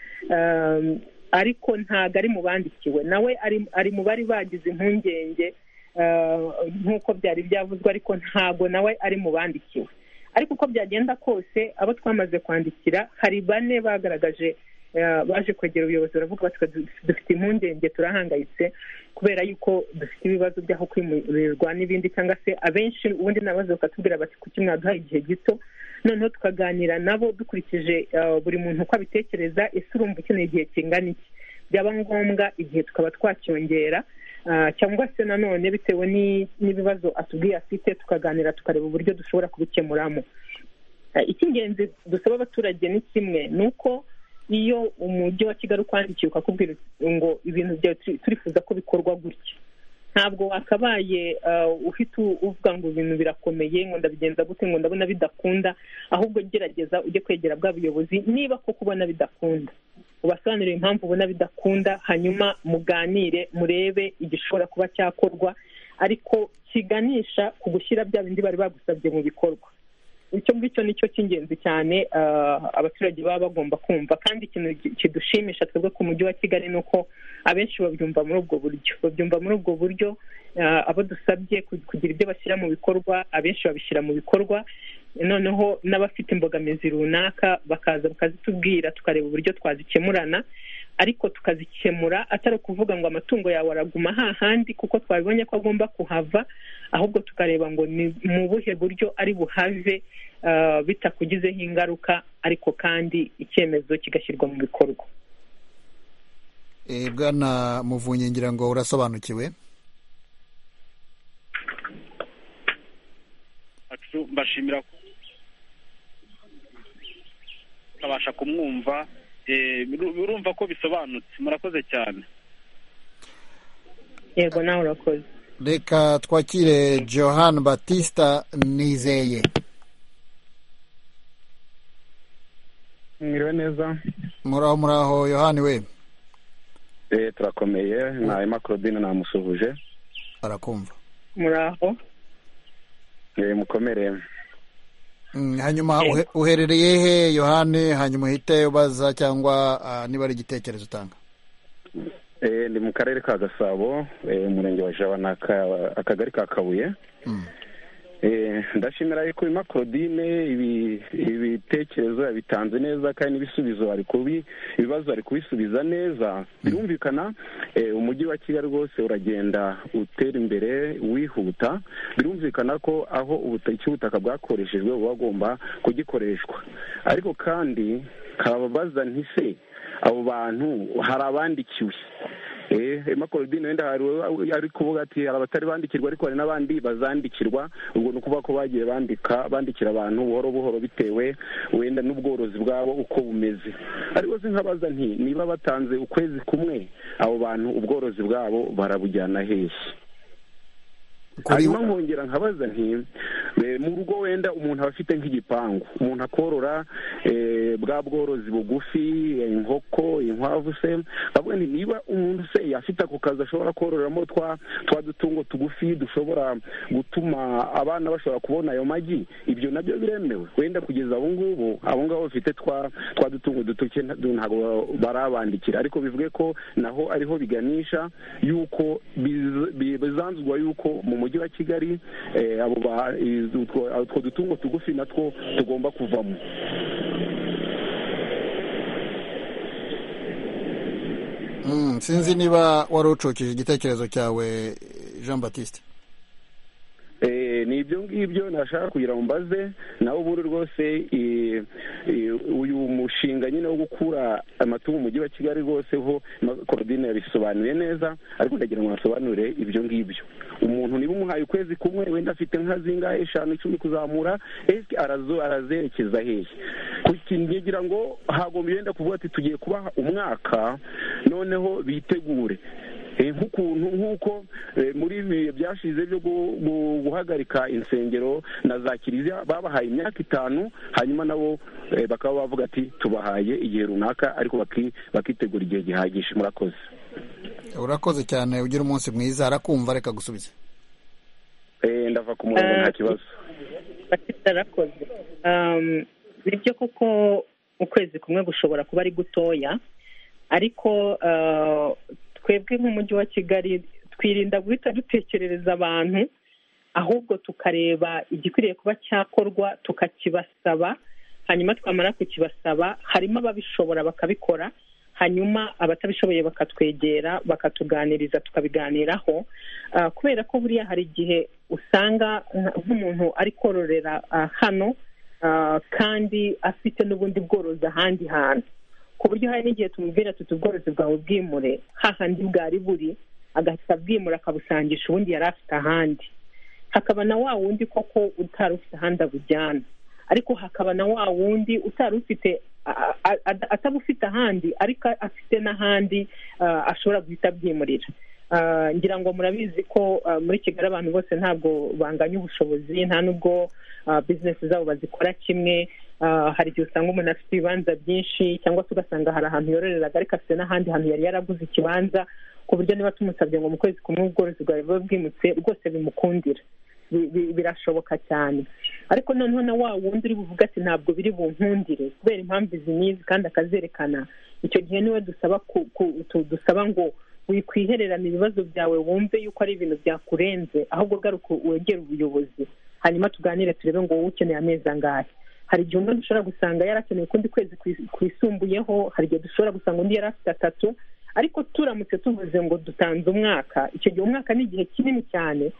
ariko ntabwo ari mu bandikiwe nawe ari mu bari bagize impungenge nk'uko byari byavuzwe ariko ntabwo nawe ari mu bandikiwe ariko uko byagenda kose abo twamaze kwandikira hari bane bagaragaje baje kwegera ubuyobozi baravuga bati dufite impungenge turahangayitse kubera yuko dufite ibibazo by'aho kwimurirwa n'ibindi cyangwa se abenshi ubundi nabazo bakatubwira bati kuki mwaduha igihe gito noneho tukaganira nabo dukurikije buri muntu uko abitekereza ese urumva ukeneye igihe kingana iki byaba ngombwa igihe tukaba twacyongera cyangwa se nanone bitewe n'ibibazo atubwiye afite tukaganira tukareba uburyo dushobora kubikemuramo icy'ingenzi dusaba abaturage ni kimwe ni uko iyo umujyi wa kigali ukwandikiye ukakubwira ngo ibintu byawe turifuza ko bikorwa gutya ntabwo wakabaye uhita uvuga ngo ibintu birakomeye ngo ndabigenza gute ngo ndabona bidakunda ahubwo gerageza ujye kwegera bwa buyobozi niba koko ubona bidakunda ubasobanurire impamvu ubona bidakunda hanyuma muganire murebe igishobora kuba cyakorwa ariko kiganisha ku gushyira bya bindi bari bagusabye mu bikorwa icyo ngicyo ni cyo cy'ingenzi cyane abaturage baba bagomba kumva kandi ikintu kidushimisha twebwe ku mujyi wa kigali ni uko abenshi babyumva muri ubwo buryo babyumva muri ubwo buryo abo dusabye kugira ibyo bashyira mu bikorwa abenshi babishyira mu bikorwa noneho n'abafite imbogamizi runaka bakaza bakazitubwira tukareba uburyo twazikemurana ariko tukazikemura atari ukuvuga ngo amatungo yawe araguma hahandi kuko twabibonye ko agomba kuhava ahubwo tukareba ngo ni mu buhe buryo ari buhave bitakugizeho ingaruka ariko kandi icyemezo kigashyirwa mu bikorwa bwana muvunyi ngira ngo urasobanukiwe mbashimira ko utabasha kumwumva urumva ko bisobanutse murakoze cyane yego nawe urakoze reka twakire johan batista nizeye mwiriwe neza muraho muraho yohani we eee turakomeye nta makorobine namusuhuje arakumva muraho eee mukomereye hanyuma uherereye he yohani hanyuma uhite ubaza cyangwa niba ari igitekerezo utanga ni mu karere ka gasabo umurenge wa jaba ni akagari ka kabuye ndashimira yuko bima korodine ibitekerezo yabitanze neza kandi n'ibisubizo ibibazo ari kubisubiza neza birumvikana umujyi wa kigali rwose uragenda utera imbere wihuta birumvikana ko aho ubutaka bwakoreshejwe buba bugomba kugikoreshwa ariko kandi kababaza ntise abo bantu hari abandikiwe makorodine wenda ari kuvuga ati hari abatari bandikirwa ariko hari n'abandi bazandikirwa ubwo ni ukuvuga ko bagiye bandika bandikira abantu buhoro buhoro bitewe wenda n'ubworozi bwabo uko bumeze ariko sinkabaza nti niba batanze ukwezi kumwe abo bantu ubworozi bwabo barabujyana hehe hanyuma nkongera nkabaza nti mu rugo wenda umuntu aba afite nk'igipangu umuntu akorora bwa bworozi bugufi inkoko inkwavu se avuga nti niba umuntu se yafite ako kazi ashobora kororeramo twa dutungo tugufi dushobora gutuma abana bashobora kubona ayo magi ibyo nabyo biremewe wenda kugeza ubu ngubu abo ngabo bafite twa dutungo dutoke ntabwo barabandikira ariko bivuge ko naho ariho biganisha y'uko bizanzwa y'uko mu mujyi wa kigali utwo dutungo tugufi natwo tugomba kuvamo sinzi niba wari ucukije igitekerezo cyawe jean batiste ni ibyo ngibyo nashaka kugira ngo mbaze nawe ubundi rwose uyu mushinga nyine wo gukura amatungo mu mujyi wa kigali rwose ho korodine yabisobanuye neza ariko ndagira ngo basobanure ibyo ngibyo umuntu niba umuhaye ukwezi kumwe wenda afite nka zingahe eshanu icumi kuzamura esike arazerekeza hehe kugira ngo hagomba wenda kuvuga ati tugiye kubaha umwaka noneho bitegure nk'ukuntu nk'uko muri ibihe byashize byo guhagarika insengero na za kiliziya babahaye imyaka itanu hanyuma nabo bakaba bavuga ati tubahaye igihe runaka ariko bakitegura igihe gihagije murakoze urakoze cyane ugira umunsi mwiza arakumva reka gusubiza ndava ku murongo nta kibazo arakoze nibyo kuko ukwezi kumwe gushobora kuba ari gutoya ariko twebwe nk'umujyi wa kigali twirinda guhita dutekerereza abantu ahubwo tukareba igikwiriye kuba cyakorwa tukakibasaba hanyuma twamara kukibasaba harimo ababishobora bakabikora hanyuma abatabishoboye bakatwegera bakatuganiriza tukabiganiraho kubera ko buriya hari igihe usanga nk'umuntu ari kororera hano kandi afite n'ubundi bworozi ahandi hantu ku buryo hari n'igihe tumubwira tuti ubworozi bwawe bwimure hahandi bwari buri agahita abwimura akabusangisha ubundi yari afite ahandi hakaba na wa wundi koko utari ufite ahandi abujyana ariko hakaba na wa wundi utari ufite atabufite ahandi ariko afite n'ahandi ashobora guhita abwimurira ngira ngo murabizi ko muri kigali abantu bose ntabwo banganya ubushobozi nta n'ubwo bizinesi zabo bazikora kimwe hari igihe usanga umuntu afite ibibanza byinshi cyangwa se ugasanga hari ahantu yororeraga ariko afite n'ahandi hantu yari yaraguze ikibanza ku buryo niba tumusabye ngo mu kwezi kumwe ubworozi bwawe buba bwimutse rwose bimukundira birashoboka cyane ariko noneho na wa wundi uri buvuga ati ntabwo biri bunkundire kubera impamvu izi n'izi kandi akazerekana icyo gihe niwe dusaba dusaba ngo wikwihererana ibibazo byawe wumve yuko ari ibintu byakurenze ahubwo garuka wegere ubuyobozi hanyuma tuganire turebe ngo wowe ukeneye amezi angahe hari igihe umuntu dushobora gusanga yarakeneye ukundi kwezi kwisumbuyeho hari igihe dushobora gusanga undi yari afite atatu ariko turamutse tuvuze ngo dutanze umwaka icyo gihe umwaka ni igihe kinini cyane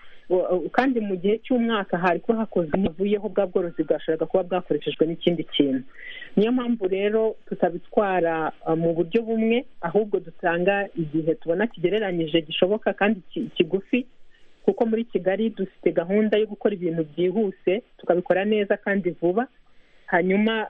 kandi mu gihe cy'umwaka hari kuba hakozwe havuyeho bwa bworozi bwashoboraga kuba bwakoreshejwe n'ikindi kintu niyo mpamvu rero tutabitwara mu buryo bumwe ahubwo dutanga igihe tubona kigereranyije gishoboka kandi kigufi kuko muri kigali dufite gahunda yo gukora ibintu byihuse tukabikora neza kandi vuba hanyuma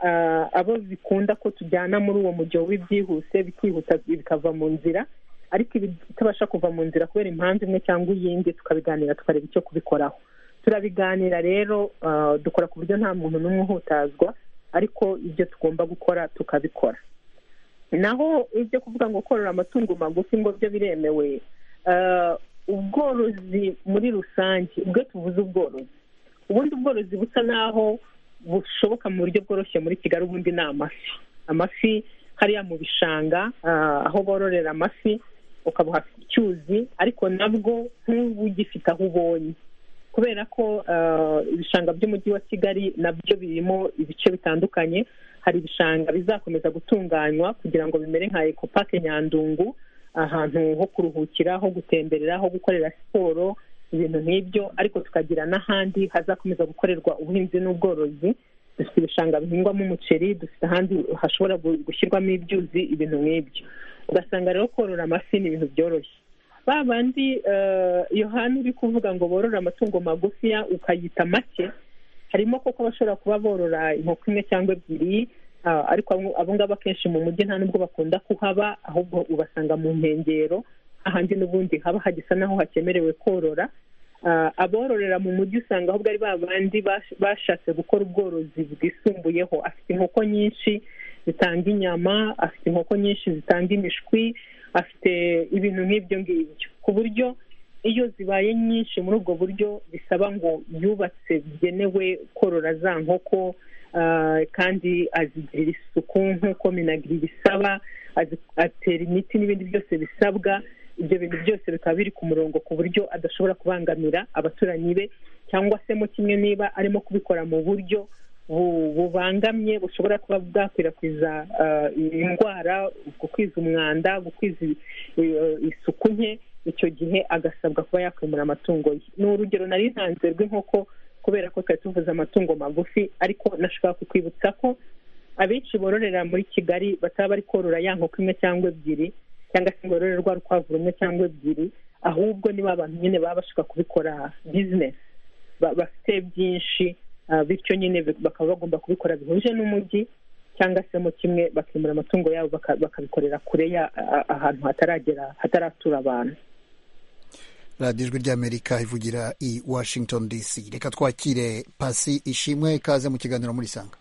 abo bikunda ko tujyana muri uwo mujyo w'ibyihuse bikihuta bikava mu nzira ariko ibitabasha kuva mu nzira kubera impamvu imwe cyangwa iyindi tukabiganira tukareba icyo kubikoraho turabiganira rero dukora ku buryo nta muntu n'umwe uhutazwa ariko ibyo tugomba gukora tukabikora naho ibyo kuvuga ngo korora amatungo magufi ngo byo biremewe ubworozi muri rusange ubwo tuvuze ubworozi ubundi ubworozi busa naho bushoboka mu buryo bworoshye muri kigali ubundi ni amafi amafi hariya mu bishanga aho bororera amafi ukabuha icyuzi ariko nabwo ntubugifite aho ubonye kubera ko ibishanga by'umujyi wa kigali nabyo birimo ibice bitandukanye hari ibishanga bizakomeza gutunganywa kugira ngo bimere nka ekopake nyandungu ahantu ho kuruhukira ho gutemberera ho gukorera siporo ibintu nk'ibyo ariko tukagira n'ahandi hazakomeza gukorerwa ubuhinzi n'ubworozi dufite ibishanga bihingwamo umuceri dufite ahandi hashobora gushyirwamo ibyuzi ibintu nk'ibyo ugasanga rero korora amafi ni ibintu byoroshye ba bandi yohani uri kuvuga ngo borore amatungo magufiya ukayita make harimo koko bashobora kuba borora inkoko imwe cyangwa ebyiri ariko abo ngabo akenshi mu mujyi nta n'ubwo bakunda kuhaba ahubwo ubasanga mu nkengero ahandi n'ubundi haba hagisa naho hakemerewe korora abororera mu mujyi usanga ahubwo ari ba bandi bashatse gukora ubworozi bwisumbuyeho afite inkoko nyinshi zitanga inyama afite inkoko nyinshi zitanga imishwi afite ibintu nk'ibyo ngibyo ku buryo iyo zibaye nyinshi muri ubwo buryo bisaba ngo yubatse bigenewe korora za nkoko kandi azigirira isuku nk'uko minagiri bisaba atera imiti n'ibindi byose bisabwa ibyo bintu byose bikaba biri ku murongo ku buryo adashobora kubangamira abaturanyi be cyangwa se mo kimwe niba arimo kubikora mu buryo bubangamye bushobora kuba bwakwirakwiza indwara gukwiza umwanda gukwiza isuku nke icyo gihe agasabwa kuba yakwimura amatungo ye ni urugero nari ntanze rw'inkoko kubera ko twari tuvuze amatungo magufi ariko nashobora kukwibutsa ko abenshi bororera muri kigali bataba bari korora ya nkoko imwe cyangwa ebyiri cyangwa se ngo borore rwa rukwavu rumwe cyangwa ebyiri ahubwo niba abantu nyine baba bashaka kubikora bizinesi bafite byinshi bityo nyine bakaba bagomba kubikora bihuje n'umujyi cyangwa se mu kimwe bakimura amatungo yabo bakabikorera kure ahantu hataragera hataratura abantu radiyo ijwi ry'amerika ivugira i washington dc reka twakire pasi ishimwe ikaze mu kiganiro muri sanga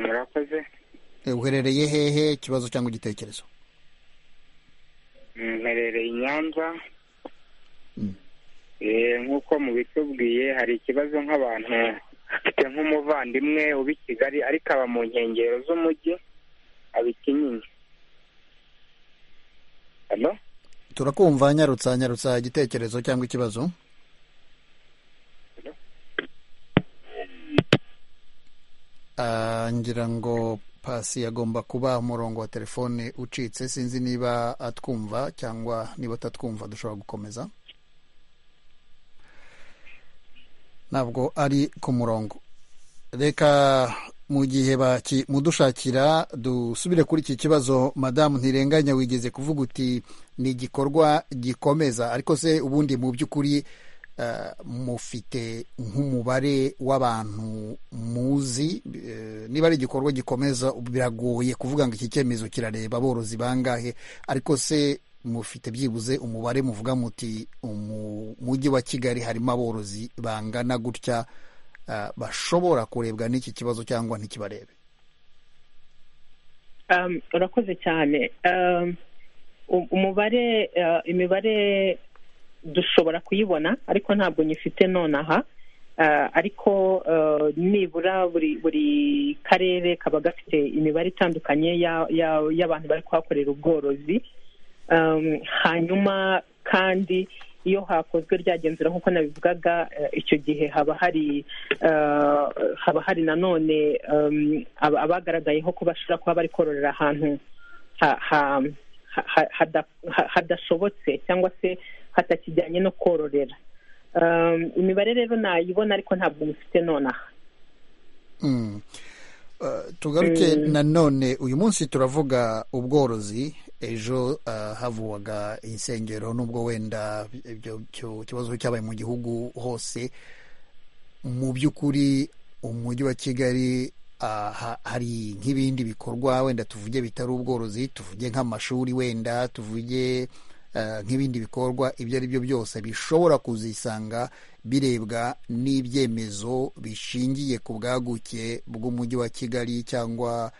murakoze uherereye hehe ikibazo cyangwa igitekerezo mperereye i nyanza nk'uko mubitubwiye hari ikibazo nk'abantu bafite nk'umuvandimwe uba i kigali ariko aba mu nkengero z'umujyi aba ikinyinya turakumva nyarutsa nyarutsa igitekerezo cyangwa ikibazo ngira ngo pasi agomba kuba umurongo wa telefone ucitse sinzi niba atwumva cyangwa niba atatwumva dushobora gukomeza ntabwo ari ku murongo reka mu gihe mudushakira dusubire kuri iki kibazo madamu ntirenganya wigeze kuvuga uti ni igikorwa gikomeza ariko se ubundi mu by'ukuri mufite nk'umubare w'abantu muzi niba ari igikorwa gikomeza biragoye kuvuga ngo iki cyemezo kirareba aborozi bangahe ariko se mufite byibuze umubare muvuga muti mu mujyi wa kigali harimo aborozi bangana gutya bashobora kurebwa n'iki kibazo cyangwa ntikibarebe urakoze cyane umubare imibare dushobora kuyibona ariko ntabwo nyifite nonaha ariko nibura buri buri karere kaba gafite imibare itandukanye y'abantu bari kuhakorera ubworozi hanyuma kandi iyo hakozwe ryagenzura nk'uko nabivugaga icyo gihe haba hari haba hari nanone abagaragayeho ko bashobora kuba bari kororera ahantu hadashobotse cyangwa se hatakijyanye no kororera imibare rero nayibona ariko ntabwo mufite nonaha tugaruke nanone uyu munsi turavuga ubworozi ejo havuwaga insengero n'ubwo wenda ibyo kibazo cyabaye mu gihugu hose mu by'ukuri umujyi wa kigali hari nk'ibindi bikorwa wenda tuvuge bitari ubworozi tuvuge nk'amashuri wenda tuvuge nk'ibindi bikorwa ibyo ari byo byose bishobora kuzisanga birebwa n'ibyemezo bishingiye ku bwaguke bw'umujyi wa kigali cyangwa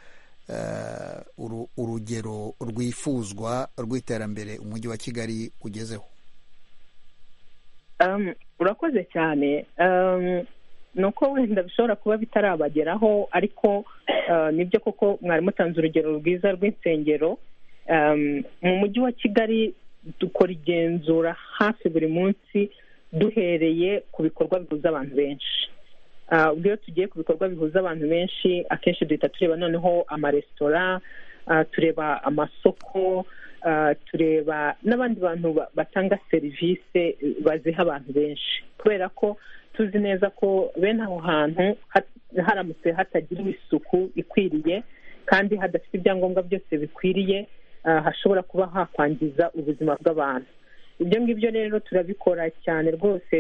urugero rwifuzwa rw'iterambere umujyi wa kigali ugezeho urakoze cyane ni uko wenda bishobora kuba bitarabageraho ariko nibyo koko mwari mutanze urugero rwiza rw'insengero mu mujyi wa kigali dukora igenzura hafi buri munsi duhereye ku bikorwa bihuza abantu benshi ubwo iyo tugiye ku bikorwa bihuza abantu benshi akenshi duhita tureba noneho amaresitora tureba amasoko tureba n'abandi bantu batanga serivisi baziha abantu benshi kubera ko tuzi neza ko bene aho hantu haramutse hatagiriwe isuku ikwiriye kandi hadafite ibyangombwa byose bikwiriye hashobora kuba hakwangiza ubuzima bw'abantu ibyo ngibyo rero turabikora cyane rwose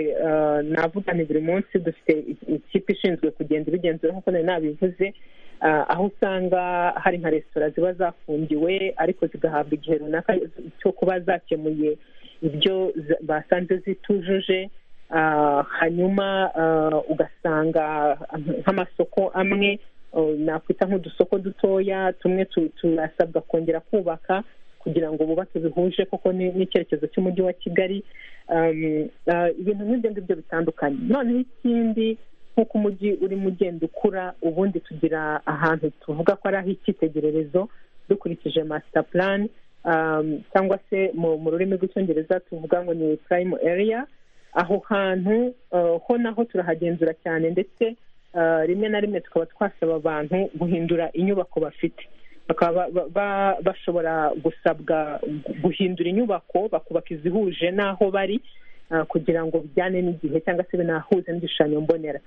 navugane buri munsi dufite ikipe ishinzwe kugenda ibigenzura nk'uko nari nabivuze aho usanga hari nka resitora ziba zafungiwe ariko zigahabwa igihe runaka cyo kuba zakemuye ibyo basanze zitujuje hanyuma ugasanga nk'amasoko amwe nakwita nk'udusoko dutoya tumwe turasabwa kongera kubaka kugira ngo bubake bihuje koko n'icyerekezo cy'umujyi wa kigali ibintu nk'ibyo ngibyo bitandukanye noneho ikindi nk'uko umujyi urimo ugenda ukura ubundi tugira ahantu tuvuga ko ari ah'icyitegererezo dukurikije masita plan cyangwa se mu rurimi rw'icyongereza tuvuga ngo ni prime area aho hantu ho naho turahagenzura cyane ndetse rimwe na rimwe tukaba twasaba abantu guhindura inyubako bafite bakaba bashobora gusabwa guhindura inyubako bakubaka izihuje n'aho bari kugira ngo bijyane n'igihe cyangwa se binahuze n'igishushanyo mbonera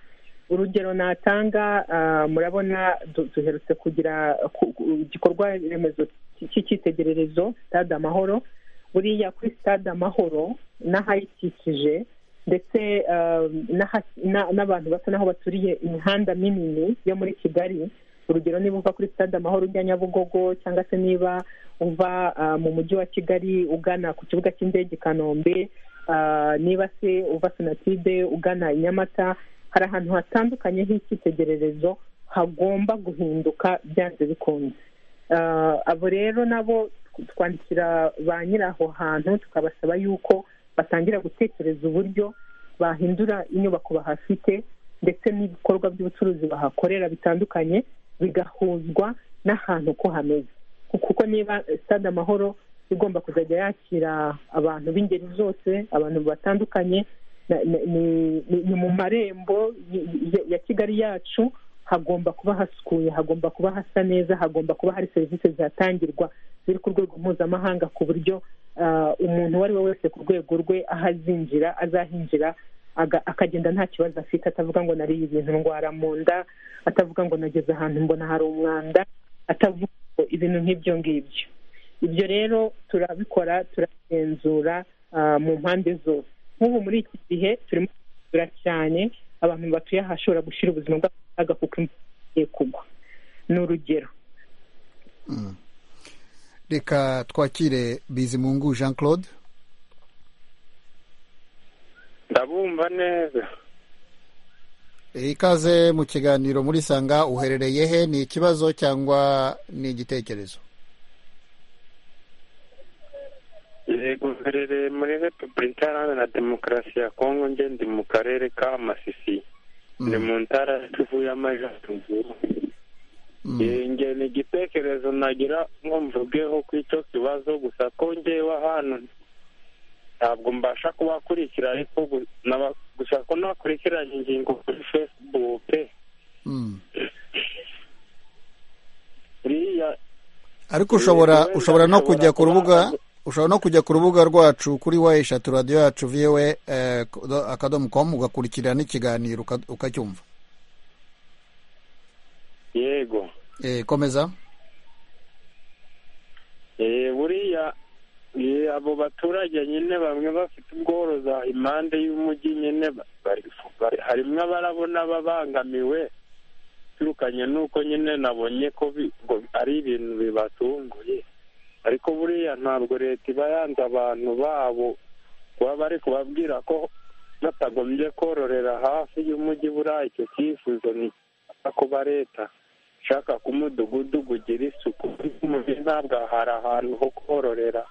urugero natanga murabona duherutse kugira igikorwa remezo cy'icyitegererezo stade amahoro buriya kuri stade amahoro n'ahayikikije ndetse n'abantu basa n'aho baturiye imihanda minini yo muri kigali urugero niba uva kuri stade amahoro ujya nyabugogo cyangwa se niba uva mu mujyi wa kigali ugana ku kibuga cy'indege i kanombe niba se uva sonatide ugana i nyamata hari ahantu hatandukanye h'icyitegererezo hagomba guhinduka byanze bikunze abo rero nabo twandikira ba nyiri aho hantu tukabasaba yuko batangira gutekereza uburyo bahindura inyubako bahafite ndetse n'ibikorwa by'ubucuruzi bahakorera bitandukanye bigahuzwa n'ahantu ko hameze kuko niba stade amahoro igomba kuzajya yakira abantu b'ingeri zose abantu batandukanye ni mu marembo ya kigali yacu hagomba kuba hasukuye hagomba kuba hasa neza hagomba kuba hari serivisi zihatangirwa ziri ku rwego mpuzamahanga ku buryo umuntu uwo ari we wese ku rwego rwe aho azinjira azahinjira akagenda nta kibazo afite atavuga ngo nariye ibintu ndwara mu nda atavuga ngo nageze ahantu mbona hari umwanda atavuga ngo ibintu nk'ibyo ngibyo ibyo rero turabikora turagenzura mu mpande zose nk'ubu muri iki gihe turimo kugura cyane abantu batuye ahashobora gushyira ubuzima bwabo mu kaga kuko imvura igiye kugwa ni urugero reka twakire bizimungu jean claude ndabumva neza ikaze mu kiganiro muri sanga uherereye he ni ikibazo cyangwa ni igitekerezo yego uherereye muri repubulika iharanira na demokarasi ya kongo nge ndi mu karere ka masisi ni mu ntara kivu y'amajyaruguru nge ni igitekerezo nagira ngo mvugeho ku icyo kibazo gusa ko ngewe ahantu ntabwo mbasha kubakurikira ariko gusa ko nakurikiranye ingingo kuri fesibuke ariko ushobora ushobora no kujya ku rubuga ushobora no kujya ku rubuga rwacu kuri wa eshatu radiyo yacu viwe akadomo komu ugakurikira n'ikiganiro ukacyumva yego komeza buriya abo baturage nyine bamwe bafite ubworoza impande y'umujyi nyine harimo abarabona babangamiwe turukanye n'uko nyine nabonye ko ari ibintu bibatunguye ariko buriya ntabwo leta iba yanze abantu babo kuba bari kubabwira ko batagombye kororera hafi y'umujyi buriya icyo cyifuzo ni kuba leta ishaka ko umudugudu ugira isuku umujyi ntabwo hari ahantu ho kororera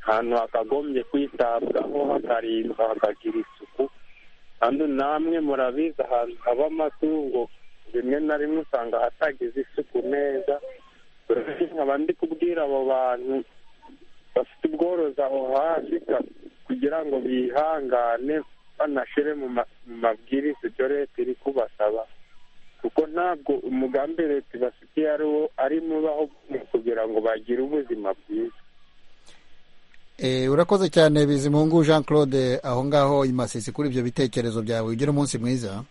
ahantu hakagombye kwitabwaho hakarindwa hakagira isuku kandi namwe murabizi ahantu haba amatungo rimwe na rimwe usanga hatagize isuku neza nkaba ndi kubwira abo bantu bafite ubworozi aho hafi kugira ngo bihangane banashyire mu mabwiriza ibyo leta iri kubasaba kuko ntabwo umugambi leta ibafitiye ari wo ari mubaho kugira ngo bagire ubuzima bwiza urakoze cyane bizimungu jean claude aho ngaho imasisi kuri ibyo bitekerezo byawe ugira umunsi mwiza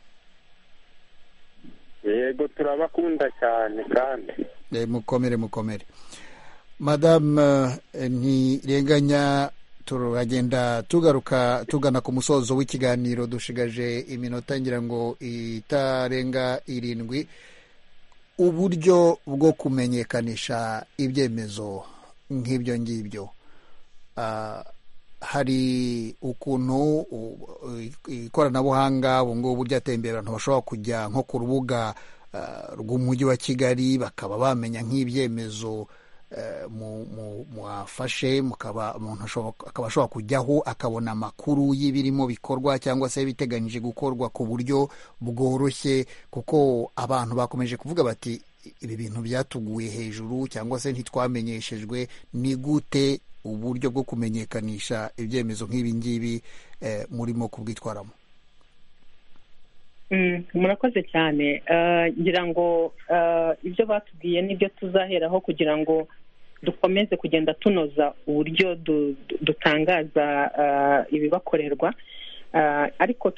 yego turabakunda cyane kandi mukomere mukomere madamu ntirenganya turagenda tugaruka tugana ku musozo w'ikiganiro dushigaje iminota ngira ngo itarenga irindwi uburyo bwo kumenyekanisha ibyemezo nk'ibyo ngibyo hari ukuntu ikoranabuhanga ubu ngubu ryatembera abantu bashobora kujya nko ku rubuga rw'umujyi wa kigali bakaba bamenya nk'ibyemezo mwafashe mukaba umuntu akaba ashobora kujyaho akabona amakuru y'ibirimo bikorwa cyangwa se biteganyije gukorwa ku buryo bworoshye kuko abantu bakomeje kuvuga bati ibi bintu byatuguye hejuru cyangwa se ntitwamenyeshejwe ni gute uburyo bwo kumenyekanisha ibyemezo nk'ibi ngibi murimo kubwitwaramo murakoze cyane ngira ngo ibyo batubwiye nibyo tuzaheraho kugira ngo dukomeze kugenda tunoza uburyo dutangaza ibibakorerwa ariko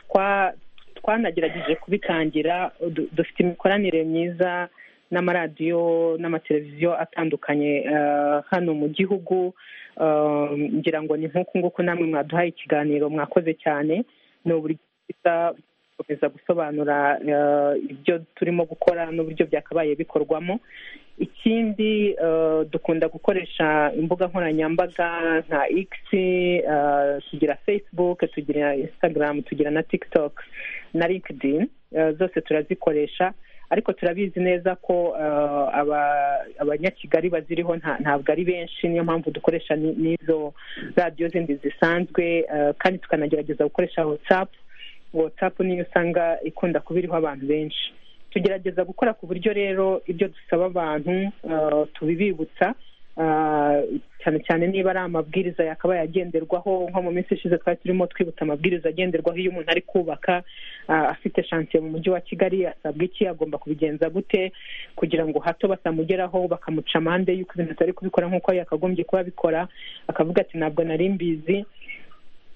twanagerageje kubitangira du- dufite imikoranire myiza n'amaradiyo n'amateleviziyo atandukanye eh, hano mu gihugu Eh, ngira ngo ni nk'uku nguku namwe mwaduhaye ikiganiro mwakoze cyane ni uburyo bwiza gukomeza gusobanura eh, ibyo turimo gukora n'uburyo byakabaye bikorwamo ikindi eh, dukunda gukoresha imbuga nkoranyambaga nka x eh, tugira facebook tugira instagram tugira na tiktok na linkedin eh, zose turazikoresha ariko turabizi neza ko eh, aba- abanyakigali baziriho nta- ntabwo ari benshi niyo mpamvu dukoresha ni- n'izo radiyo zindi zisanzwe eh, kandi tukanagerageza gukoresha whatsapp whatsapp niyo usanga ikunda kuba iriho abantu benshi tugerageza gukora ku buryo rero ibyo dusaba abantu eh, tubibibutsa eh, cyane cyane niba ari amabwiriza yakabaye agenderwaho nko mu minsi ishize twari turimo twibutsa amabwiriza agenderwaho iyo umuntu ari kubaka ah, afite shansiye mu mujyi wa kigali asabwa iki agomba kubigenza gute kugira ngo hato batamugeraho bakamuca amande y'uko ibintu atari kubikora nk'uko yakagombye kuba abikora akavuga ati ntabwo nari mbizi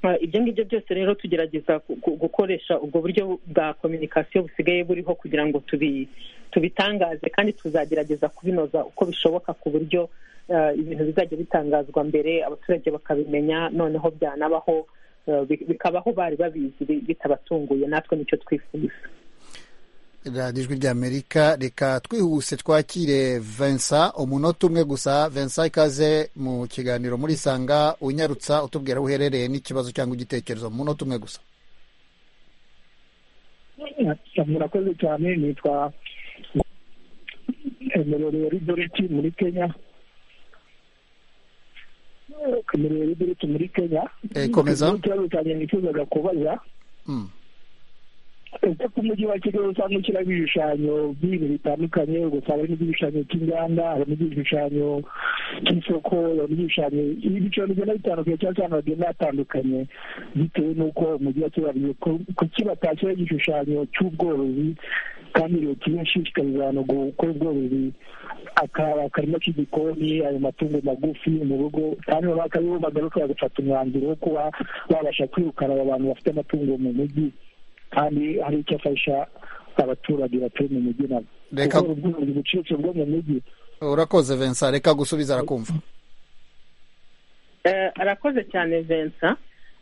Uh, ibyo ngibyo byose rero tugerageza gu- gu- gukoresha ubwo buryo bwa kominikasiyo busigaye buriho kugira ngo tubi- tubitangaze kandi tuzagerageza kubinoza uko bishoboka ku buryo uh, ibintu bizajya bitangazwa mbere abaturage bakabimenya noneho byanabaho uh, bi- bikabaho bari babizi bi- bitabatunguye natwe nicyo twifuza radiyo ijwi ry'amerika reka twihuse twakire vincent umunota umwe gusa vincent ikaze mu kiganiro muri sanga unyarutsa utubwira aho uherereye n'ikibazo cyangwa igitekerezo mu munota umwe gusa murakoze cyane nitwa emerorero ridoreti muri kenya emerorero ridoreti muri kenya Eh, komeza. ikibazo cyanjye nifuzaga kubaza Mm. ese ku mujyi wa kigali usanga ushyiraho ibishushanyo by'ibintu bitandukanye ugasanga harimo igishushanyo cy'inganda harimo igishushanyo cy'isoko harimo igishushanyo ibiciro bigenda bitandukanye cyangwa se ahantu hagenda hatandukanye bitewe n'uko umujyi wa kigali wagiye ku- kuki batashyiraho igishushanyo cy'ubworozi kandi leta ibashishikariza abantu gukora ubworozi aka- akarima k'igikoni ayo matungo magufi mu rugo kandi baba ari bo bagaruka bagafata umwanzuro wo kuba babasha kwirukana aba bantu bafite amatungo mu mujyi kandi hari icyo afasha abaturage batuye mu mujyi nabo Reka- kuko ubworozi buciriritse bwo mu mujyi urakoze vincent reka gusubiza arakumva Eh, arakoze cyane vincent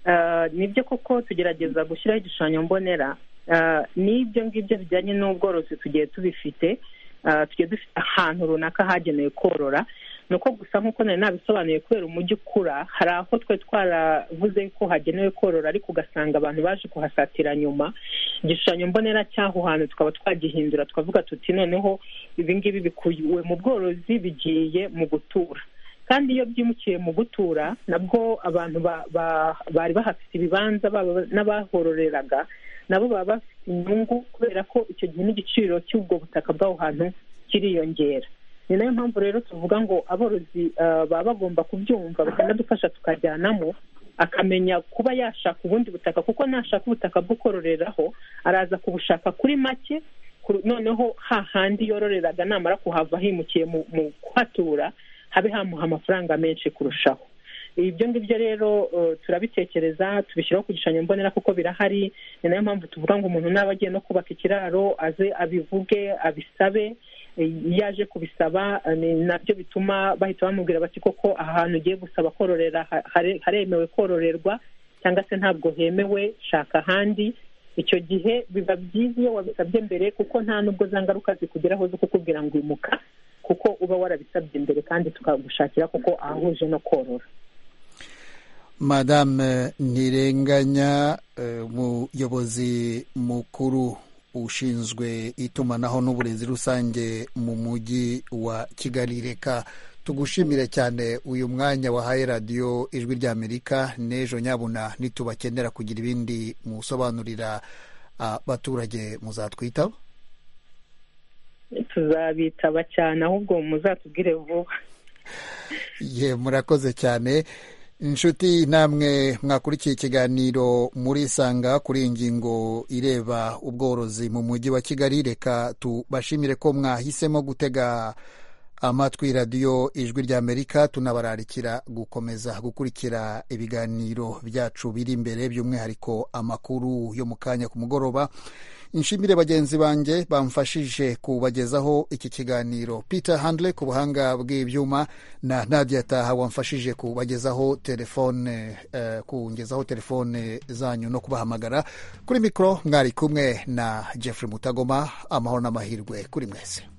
Eh, nibyo koko tugerageza gushyiraho igishushanyo mbonera Eh, n'ibyo ngibyo bijyanye n'ubworozi tugiye tubifite Eh, tugiye dufite ahantu runaka hagenewe korora ni uko gusa nk'uko nari nabisobanuye kubera umujyi ukura hari aho twe twaravuze ko hagenewe korora ariko ugasanga abantu baje kuhasatira nyuma igishushanyo mbonera cy'aho hantu tukaba twagihindura tukavuga tuti noneho ibi ngibi bikuwe mu bworozi bigiye mu gutura kandi iyo byimukiye mu gutura nabwo abantu ba- ba- bari bahafite ibibanza baba n'abahororeraga nabo baba bafite inyungu kubera ko icyo gihe n'igiciro cy'ubwo butaka bw'aho hantu kiriyongera ni nayo mpamvu rero tuvuga ngo aborozi eh, baba bagomba kubyumva bakanadufasha tukajyanamo akamenya kuba yashaka ubundi butaka kuko nashaka ubutaka bwo kororeraho araza kubushaka kuri make ku- noneho hahandi yororeraga namara kuhava himukiye mu mu kuhatura habe hamuha amafaranga menshi kurushaho ibyo ngibyo rero eh, turabitekereza tubishyiraho ku gishushanyo mbonera kuko birahari ni nayo mpamvu tuvuga ngo umuntu naba agiye no kubaka ikiraro aze abivuge abisabe Eh, iyo aje kubisaba eh, ni nabyo bituma bahita bamubwira bati koko aha hantu ugiye gusaba kororera ha- hare- haremewe kororerwa cyangwa se ntabwo hemewe shaka ahandi icyo gihe biba byiza iyo wabisabye mbere kuko nta n'ubwo za ngaruka zikugeraho zo kukubwira ngo imuka kuko uba warabisabye mbere kandi tukagushakira kuko ahahuje no korora madame ntirenganya eh, umuyobozi mukuru ushinzwe itumanaho n'uburezi rusange mu mujyi wa kigali reka tugushimire cyane uyu mwanya wahaye radiyo ijwi ry'amerika n'ejo nyabuna nitubakenera kugira ibindi musobanurira abaturage muzatwitaho tuzabitaba cyane ahubwo muzatubwire vuba ye murakoze cyane inshuti namwe mwakurikiye ikiganiro murisanga kuri iyi ngingo ireba ubworozi mu mujyi wa kigali reka tubashimire ko mwahisemo gutega amatwi radiyo ijwi ry'amerika tunabararikira gukomeza gukurikira ibiganiro byacu biri imbere by'umwihariko amakuru yo mu kanya ku mugoroba inshimire bagenzi banjye bamfashije kubagezaho iki kiganiro peter handle ku buhanga bw'ibyuma na nadia taha wamfashije kubagezaho telefone eh, kungezaho telefone zanyu no kubahamagara kuri mikoro mwari kumwe na jeffrey mutagoma amahoro n'amahirwe kuri mwese